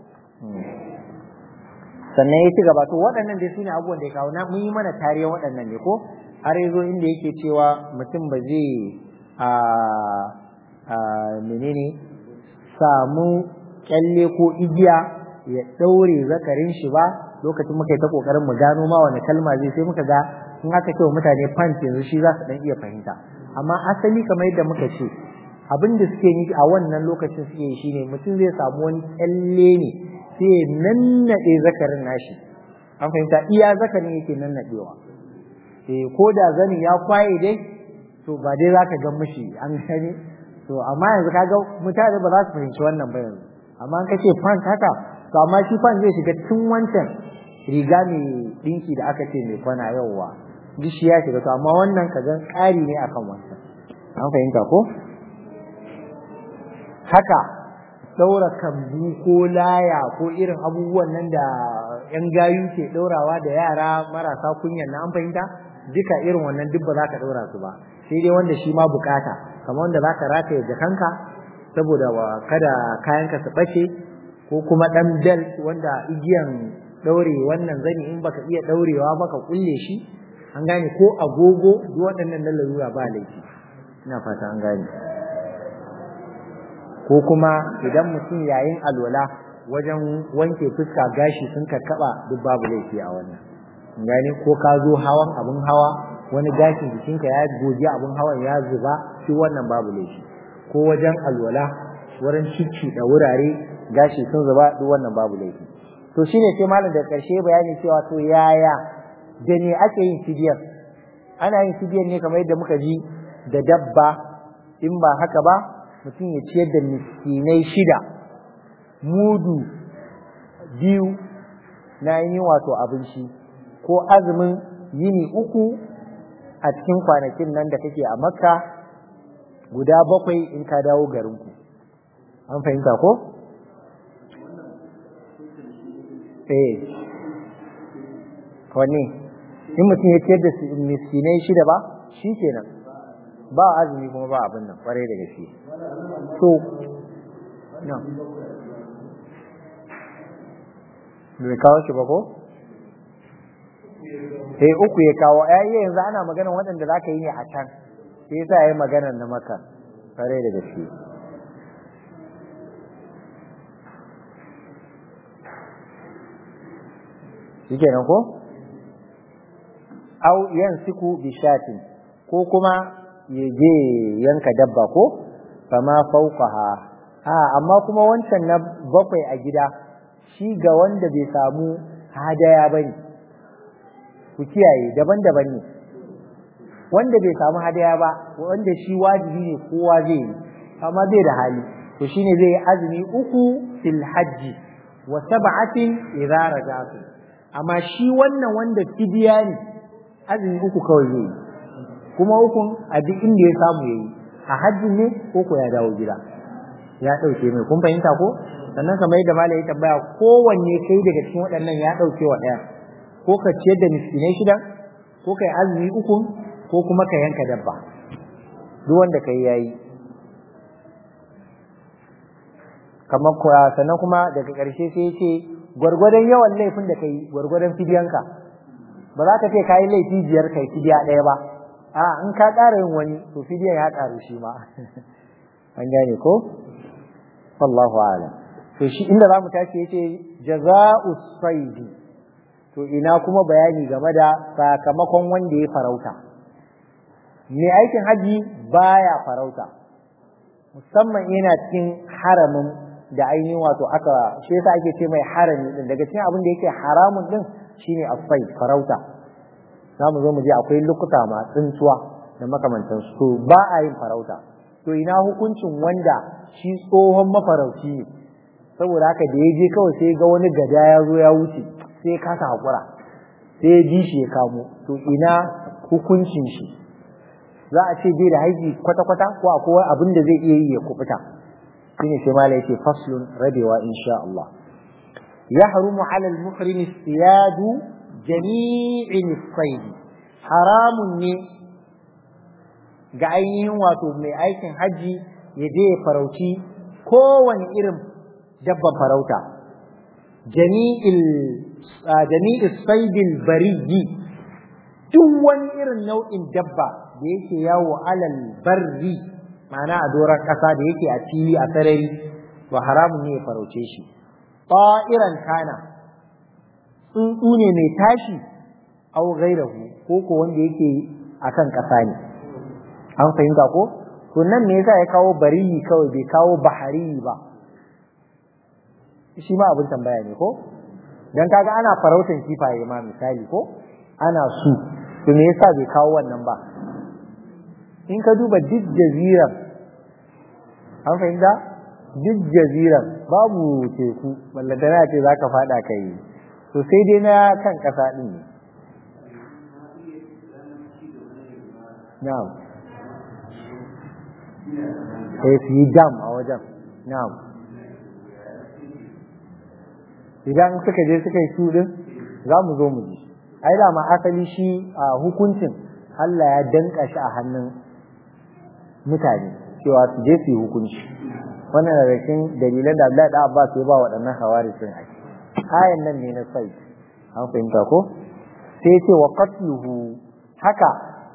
sannan ya ci gaba to waɗannan dai su ne abubuwan da ya kawo na mun yi mana tarihin waɗannan ne ko har yazo inda yake cewa mutum ba zai a a menene samu kyalle ko igiya ya daure zakarin shi ba lokacin muka yi ta kokarin mu gano ma wani kalma zai sai muka ga in aka ce wa mutane pant yanzu shi za su dan iya fahimta amma asali kamar yadda muka ce abin da suke yi a wannan lokacin suke yi shine mutum zai samu wani kyalle ne sai ya nannaɗe zakarin nashi an fahimta iya zakarin yake nannaɗewa eh ko da zanin ya kwaye dai to ba dai zaka ga mishi an gani to amma yanzu kaga mutane ba za su fahimci wannan ba yanzu amma an kace fan haka to amma shi fan zai shiga tun wancan riga mai dinki da aka ce mai kwana yauwa duk shi ya shiga to amma wannan kaga ƙari ne akan wancan an fahimta ko haka daura kambu ko laya ko irin abubuwan nan da yan gayu ke daurawa da yara marasa kunyan na an fahimta duka irin wannan duk ba za ka daura su ba sai dai wanda shi ma bukata kamar wanda za ka rataye jakanka saboda kada kayanka su ɓace ko kuma ɗan belt wanda igiyan ɗaure wannan zani in baka iya ɗaurewa ba ka kulle shi an gane ko agogo duk waɗannan na larura ba laifi ina fata an gane ko kuma idan mutum yayin alwala wajen wanke fuska gashi sun karkaba duk babu laifi a wannan gane ko ka zo hawan abun hawa wani gashin jikinka ya goge abun hawan ya zuba shi wannan babu laifi ko wajen alwala wurin cicci da wurare gashi sun zuba duk wannan babu laifi to shine sai malam da karshe bayani cewa to yaya da ne ake yin fidiyar ana yin fidiyar ne kamar yadda muka ji da dabba in ba haka ba mutum ya ciyar da miskinai shida mudu biyu na yi wato abinci ko azumin yini uku a cikin kwanakin nan da kake a makka guda bakwai in ka dawo garinku an fahimta ko? eh wanne in mutum ya ciyar da miskinai shida ba shi kenan ba azumi kuma ba abin nan kwarai da gaske so no bai kawo shi ba ko eh uku ya kawo ai yanzu ana magana waɗanda za ka yi ne a can sai yasa yayi magana na maka kwarai da gaske shikenan ko au yansiku bi shatin ko kuma ya je yanka dabba ko fama fauqaha a amma kuma wancan na bakwai a gida shi ga wanda bai samu hadaya bane ku kiyaye daban-daban ne wanda bai samu hadaya ba wanda shi wajibi ne kowa zai yi amma bai da hali to shine zai yi azumi uku fil hajji wa sab'atin idza rajatu amma shi wannan wanda fidiya ne azumi uku kawai zai yi kuma ukun a duk inda ya samu yayi a hajjin ne ko ko ya dawo gida ya dauke mai kun fahimta ko sannan kamar yadda malai ya tambaya kowanne kai daga cikin waɗannan ya dauke wa ɗaya ko ka ciyar da miskinai shida ko kai azumi ukun ko kuma ka yanka dabba duk wanda kai yayi kamar kuwa sannan kuma daga ƙarshe sai ce gwargwadon yawan laifin da kai gwargwadon fidiyanka ba za ka ce ka yi laifi biyar kai fidiya ɗaya ba a in ka ƙara yin wani to fidiyan ya ƙaru shi ma an gane ko wallahu a'lam to shi inda za mu tashi yace jaza'u saidi to ina kuma bayani game da sakamakon wanda ya farauta mai aikin haji baya farauta musamman yana cikin haramin da ainihin wato aka shi yasa ake ce mai harami din daga cikin abin da yake haramun din shine afai farauta za mu zo mu je akwai lokuta ma tsintuwa da makamantan su to ba a yin farauta to ina hukuncin wanda shi tsohon mafarauci ne saboda haka da ya je kawai sai ga wani gada ya zo ya wuce sai ya kasa hakura sai ya ji shi ya kamo to ina hukuncin shi za a ce bai da haiki kwata-kwata ko akwai abin da zai iya yi ya kubuta shine sai mala yake faslun rabewa insha Allah yahrumu ala al-muhrim istiyadu jami'in sayd haramun ne ga ainihin wato mai aikin haji ya je ya farauci kowane irin dabban farauta jami'il jami'is saydil bariyyi duk wani irin nau'in dabba da yake yawo alal barri ma'ana a doron ƙasa da yake a fili a sarari to haramun ne ya farauce shi ta'iran kana tsuntsu ne mai tashi au gairahu ko ko wanda yake akan ƙasa ne an fahimta ko to nan me yasa ya kawo bariyi kawai bai kawo bahari ba shi ma abin tambaya ne ko dan kaga ana farautan kifaye ma misali ko ana su to me yasa bai kawo wannan ba in ka duba duk jaziran an fahimta duk jaziran babu teku ballantana ce za ka fada ka yi to sai dai na kan ƙasa ɗin ne na'am sai su yi dam a wajen na'am idan suka je suka yi su ɗin za mu zo mu ji ai da ma asali shi a hukuncin Allah ya danka shi a hannun mutane cewa su je su yi hukunci wannan da cikin dalilan da Abdullahi da Abbas ya ba waɗannan hawari sun ai ayan nan ne na sai an fahimta ko sai ya ce wa qatluhu haka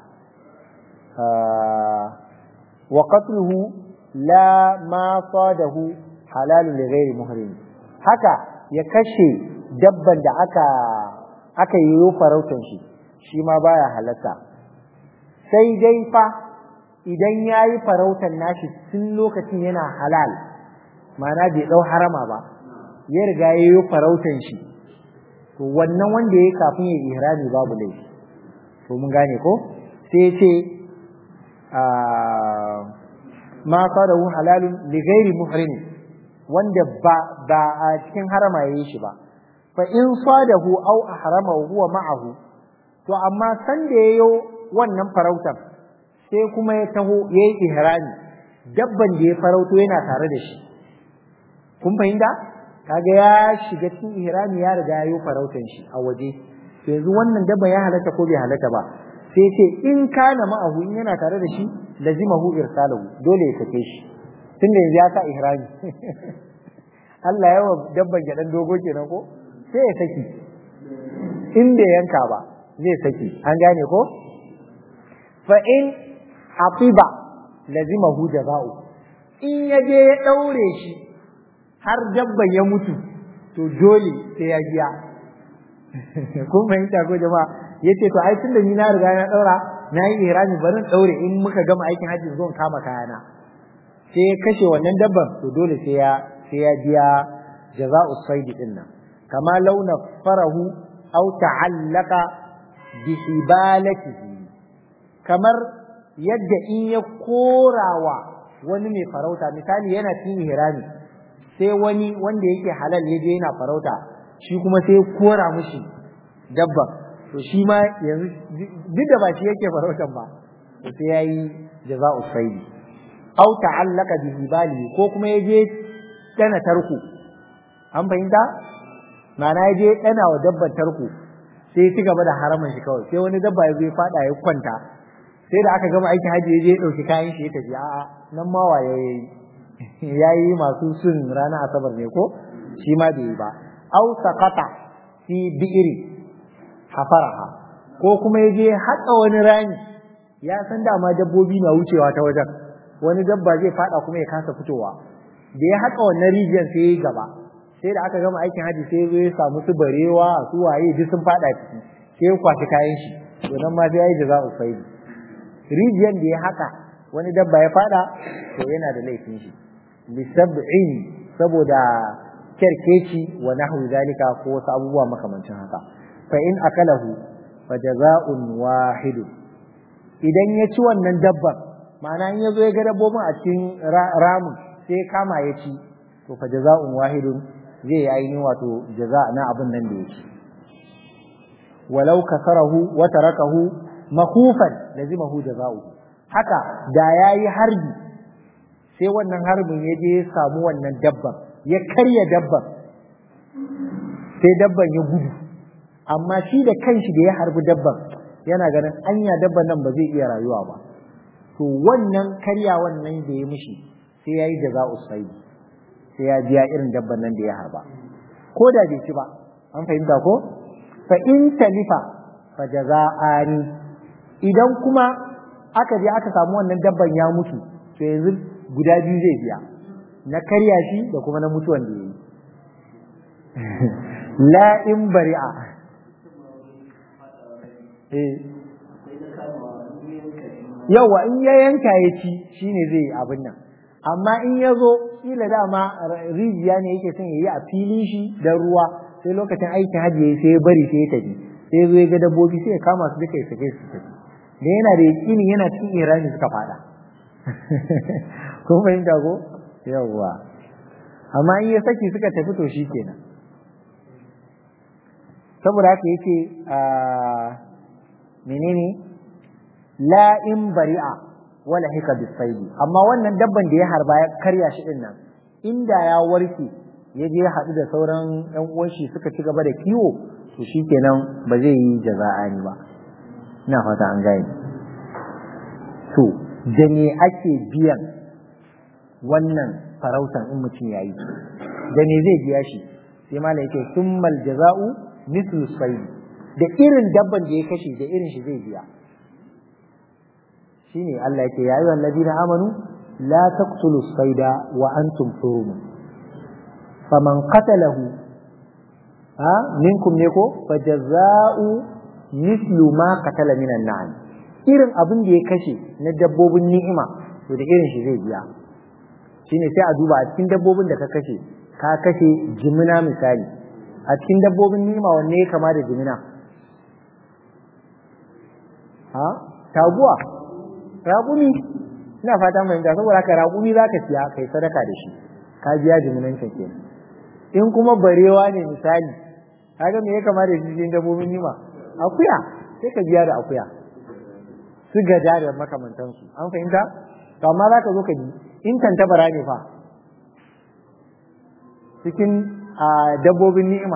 wa qatluhu la ma sadahu halalun li ghairi muhrim haka ya kashe dabban da aka aka yi farautan shi shi ma baya halatta sai dai fa idan ya yi farautar nashi tun lokacin yana halal ma'ana bai ɗau harama ba ya riga ya yi farautar shi to wannan wanda ya yi kafin ya ihrami babu laifi to mun gane ko sai ce ma sadahu halalun li ghairi muhrim wanda ba ba a cikin harama yayi shi ba fa in sadahu aw ahrama huwa ma'ahu to amma san da yayo wannan farautar sai kuma ya taho yayi ihrami dabban da ya farauto yana tare da shi kun fahimta kaga ya shiga cikin ihrami ya riga yayo farautan shi a waje to yanzu wannan dabban ya halatta ko bai halatta ba sai ce in kana ma'ahu in yana tare da shi lazimahu irsalahu dole ya sake shi tunda yanzu ya sa ihrami Allah ya wa dabban ya dan dogo kenan ko sai ya saki in bai yanka ba zai saki an gane ko fa in afiba lazimahu jaza'u in ya je ya daure shi har dabban ya mutu to dole sai ya biya kun fahimta ko jama'a yace to ai tunda ni na riga na daura na yi ihrami barin daure in muka gama aikin hajji zan kama kayana sai ya kashe wannan dabban to dole sai ya sai ya biya jaza'u sayd din nan kama launa farahu aw ta'allaqa bi hibalatihi kamar yadda in ya korawa wani mai farauta misali yana cikin ihrami sai wani wanda yake halal ya je yana farauta shi kuma sai ya kora mishi dabban to shi ma yanzu duk da ba shi yake farautan ba to sai yayi jaza'u sayd aw ta'allaka bi hibali ko kuma ya je dana tarko an fahimta ma'ana ya je dana wa dabban tarko sai ya ci gaba da haramin shi kawai sai wani dabba ya zo ya fada ya kwanta sai da aka gama aikin haji ya je ya dauki kayan shi ya tafi a'a nan ma waye yayi yayi masu sun rana asabar ne ko shi ma bai yi ba aw saqata fi bi'ri hafaraha ko kuma ya je haƙa wani rami ya san dama dabbobi na wucewa ta wajen wani dabba zai fada kuma ya kasa fitowa da ya haƙa wannan rijiyar sai ya gaba sai da aka gama aikin haji sai ya samu su barewa su waye duk sun fada ciki sai ya kwashi kayan shi to nan ma sai ya yi jaza'u faidi rijiyar da ya haƙa wani dabba ya fada to yana da laifin shi bisab'in saboda kerkeci wa nahwu zalika ko wasu abubuwa makamancin haka fa in akalahu fa jaza'un wahid idan ya ci wannan dabban ma'ana in yazo ya ga dabbobin a cikin ramin sai ya kama ya ci to fa jaza'un wahidun zai yi ainihin wato jaza na abin nan da ya ci walau kasarahu wa tarakahu makhufan lazimahu jaza'u haka da yayi harbi sai wannan harbin ya je ya samu wannan dabban ya karya dabban sai dabban ya gudu amma shi da kanshi da ya harbi dabban yana ganin anya dabban nan ba zai iya rayuwa ba to wannan karya wannan da ya mishi sai ya yi da za sai sai ya biya irin dabban nan da ya harba ko da bai ci ba an fahimta ko fa in talifa fa jaza'ani idan kuma aka je aka samu wannan dabban ya mutu to yanzu guda biyu zai biya na karya shi da kuma na mutuwan da ya yi la in bari'a yawa in ya yanka ya ci shine zai yi abin nan amma in ya zo kila dama rijiya ne yake son ya yi a filin shi da ruwa sai lokacin aikin hajji ya sai ya bari sai ya tafi sai zo ya ga dabbobi sai ya kama su duka ya sake su tafi da yana da yakini yana cikin irani suka fada ko fahimta ko yawwa amma in ya saki suka tafi to shi kenan saboda haka yake a menene la in bari'a wala hika bisaidi amma wannan dabban da ya harba ya karya shi din nan inda ya warke ya je haɗu da sauran ƴan uwan shi suka ci gaba da kiwo to shikenan ba zai yi jaza'ani ba ina fata an gane to da me ake biyan wannan farautan in mutum ya yi da me zai biya shi sai malam yake summal jaza'u mithlu sayd da irin dabban da ya kashe da irin shi zai biya shine Allah yake ya ayyuhal ladina amanu la taqtulu sayda wa antum hurum faman qatalahu ha minkum ne ko fajaza'u mithlu ma qatala minan na'am irin abin da ya kashe na dabbobin ni'ima to da irin shi zai biya shine sai a duba a cikin dabbobin da ka kashe ka kashe jimina misali a cikin dabbobin ni'ima wanne ya kama da jimina ha taguwa raƙumi ina fatan fahimta saboda haka raƙumi za ka siya kai sadaka da shi ka biya jiminancin kenan in kuma barewa ne misali kaga me ya kama da shi cikin dabbobin nima akuya sai ka biya da akuya su gaja da makamantansu an fahimta to amma za ka zo ka ji in tantabara ne fa cikin dabbobin ni'ima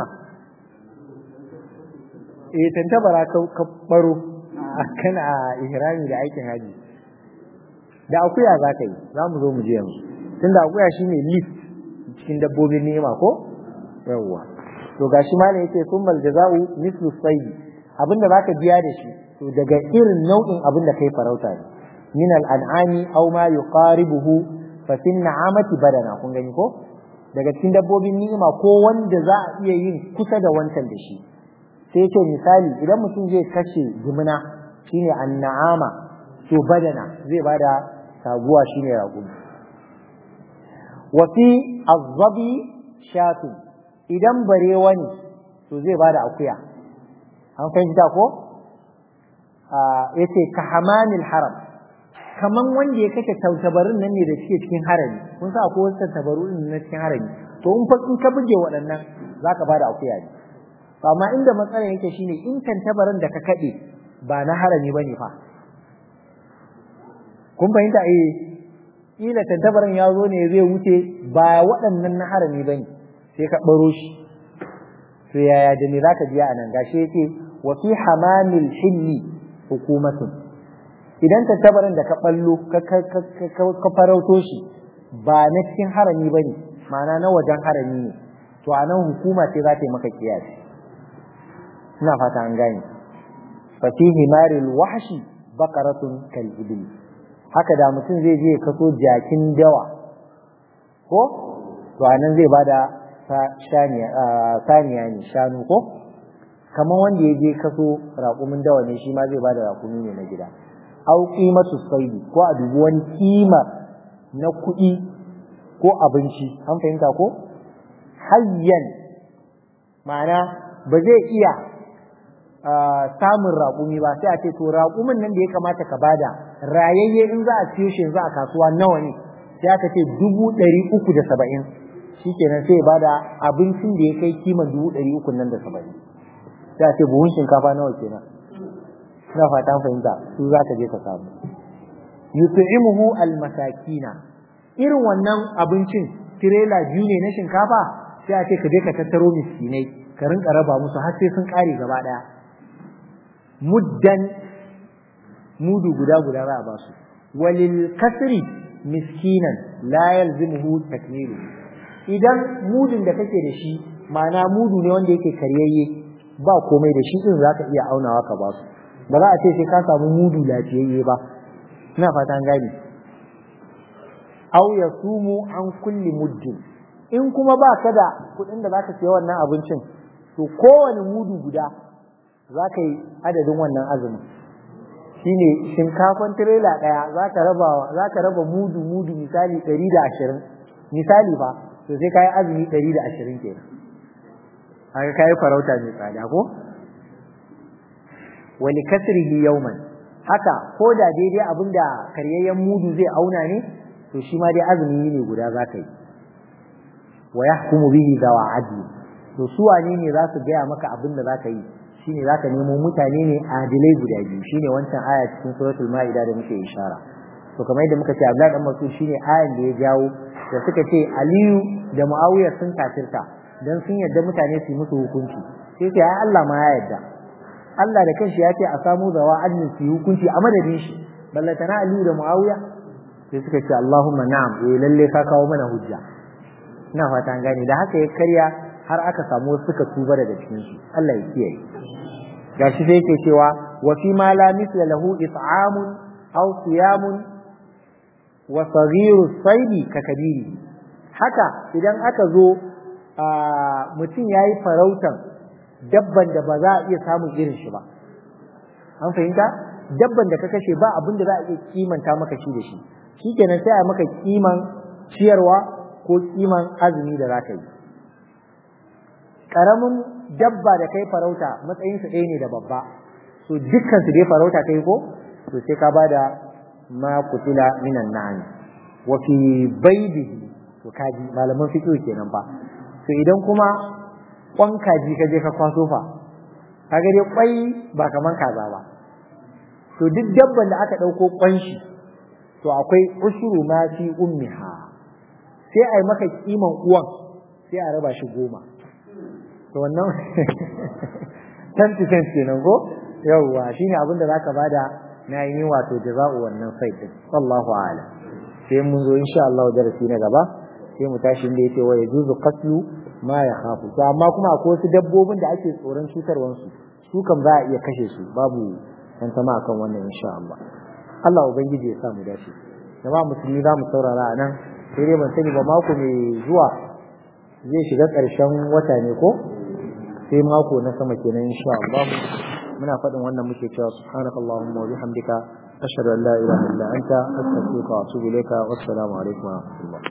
eh tantabara ka baro kana ihrami da aikin haji da akuya za ka yi za mu zo mu je yanzu tunda akuya shine lift cikin dabbobin ni'ima ko yawwa to gashi malam yake summal jaza'u mislu sayd abinda zaka biya da shi to daga irin nau'in abinda kai farauta ne min al-an'ami aw ma yuqaribuhu fa fin na'amati badana kun gani ko daga cikin dabbobin ni'ima ko wanda za a iya yin kusa da wancan da shi sai ce misali idan mutum zai kashe jimina shine an-na'ama to badana zai bada taguwa shine raƙumi wa fi azzabi shatu idan barewa ne to zai bada akuya an fahimta ko yace ka hamanil haram kaman wanda ya kashe tautabarin nan ne da suke cikin harami kun sa akwai wasu tautabaru na cikin harami to in fa in ka buge waɗannan zaka bada akuya ne to amma inda matsalar yake shine in tantabarin da ka kade ba na harami bane fa kun fahimta eh kila tantabarin ya zo ne zai wuce ba waɗannan na harami bane sai ka baro shi to yaya da me zaka biya anan gashi yake wa fi hamamil hilli hukumatun idan tattabarin da ka ballo ka farauto shi ba na cikin harami bane ma'ana na wajen harami ne to a nan hukuma ce za ta yi maka kiyasi ina fata an gane fa fi himaril wahshi baqaratun kal ibil haka da mutum zai je kaso jakin dawa ko to a nan zai bada saniya ne shanu ko kamar wanda ya je kaso raƙumin dawa ne shi ma zai bada raƙumi ne na gida au qimatu saidi ko a dubi wani kima na kuɗi ko abinci an fahimta ko hayyan ma'ana ba zai iya samun raƙumi ba sai a ce to raƙumin nan da ya kamata ka bada rayayye in za a siyo shi yanzu a kasuwa nawa ne sai aka ce dubu ɗari uku da saba'in shikenan sai bada abincin da ya kai kiman dubu ɗari uku nan da saba'in sai a ce buhun shinkafa nawa kenan ina fatan fahimta su za ka je ka samu yut'imuhu almasakina irin wannan abincin tirela biyu ne na shinkafa sai a ce ka je ka tattaro miskinai ka rinka raba musu har sai sun kare gaba daya muddan mudu guda guda za a ba su walil kasri miskinan la yalzimuhu takmilu idan mudun da kake da shi ma'ana mudu ne wanda yake karyayye ba komai da shi din zaka iya aunawa ka ba su ba za a ce sai ka samu mudu lafiyayye ba ina fatan gani aw yasumu an kulli muddin in kuma ba ka da kuɗin da zaka siya wannan abincin to kowane mudu guda zaka yi adadin wannan azumin shine shinkafan tirela ɗaya zaka raba zaka raba mudu mudu misali 120 misali fa to sai kai azumi 120 kenan haka kai farauta mai tsada ko wani kasrihi yawman haka ko da daidai abinda karyayyen mudu zai auna ne to shi ma dai azumi ne guda za ka yi wa yahkumu bihi zawa adli to su wane ne za su gaya maka abin da za ka yi shine za ka nemo mutane ne adilai guda biyu shine wancan aya cikin suratul ma'ida da muke ishara to kamar yadda muka ce Abdullahi dan Mas'ud shine ayan da ya jawo da suka ce Aliyu da Muawiya sun kafirta dan sun yarda mutane su yi musu hukunci sai ce ai Allah ma ya yarda Allah da kanshi ya ce a samu zawa adnin su hukunci a madadin shi ballatana Aliyu da Muawiya sai suka ce Allahumma na'am eh lalle ka kawo mana hujja ina fata an gane da haka ya karya har aka samu wasu suka tuba daga cikin su Allah ya kiyaye gashi sai yake cewa wa fi ma la mithla lahu it'amun aw siyamun wa saghiru saidi ka kabiri haka idan aka zo mutum yayi farautan dabban da ba za a iya samun irin shi ba an fahimta dabban da ka kashe ba abin da za a iya kimanta maka shi da shi shikenan sai a maka kiman ciyarwa ko kiman azumi da za ka yi karamin dabba da kai farauta matsayin su ɗaya ne da babba so dukkan su dai farauta kai ko to sai ka bada ma kutila minan na'am wa fi baydihi to kaji malaman fiqh kenan fa to idan kuma kwan kaji ka je ka kwaso fa kaga dai kwai ba kaman kaza ba to duk dabban da aka dauko kwan shi to akwai ushuru ma fi ummiha sai ai maka kiman uwan sai a raba shi goma to wannan 10% kenan ko yawwa shine abin da zaka bada na yi wato jaza'u wannan site din wallahu a'lam sai mun zo insha Allah darasi na gaba sai mu tashi inda yake wa yajuzu qatlu ma ya khafu to amma kuma akwai wasu dabbobin da ake tsoron cutarwan su su kan za a iya kashe su babu tantama akan wannan insha Allah Allah ubangiji ya sa mu dace jama'a musulmi za mu saurara a nan sai dai ban sani ba mako mai zuwa zai shiga ƙarshen wata ne ko sai mako na sama kenan insha Allah muna faɗin wannan muke cewa subhanakallahumma wa bihamdika ashhadu an la ilaha illa anta astaghfiruka wa atubu ilayka wassalamu alaikum wa rahmatullah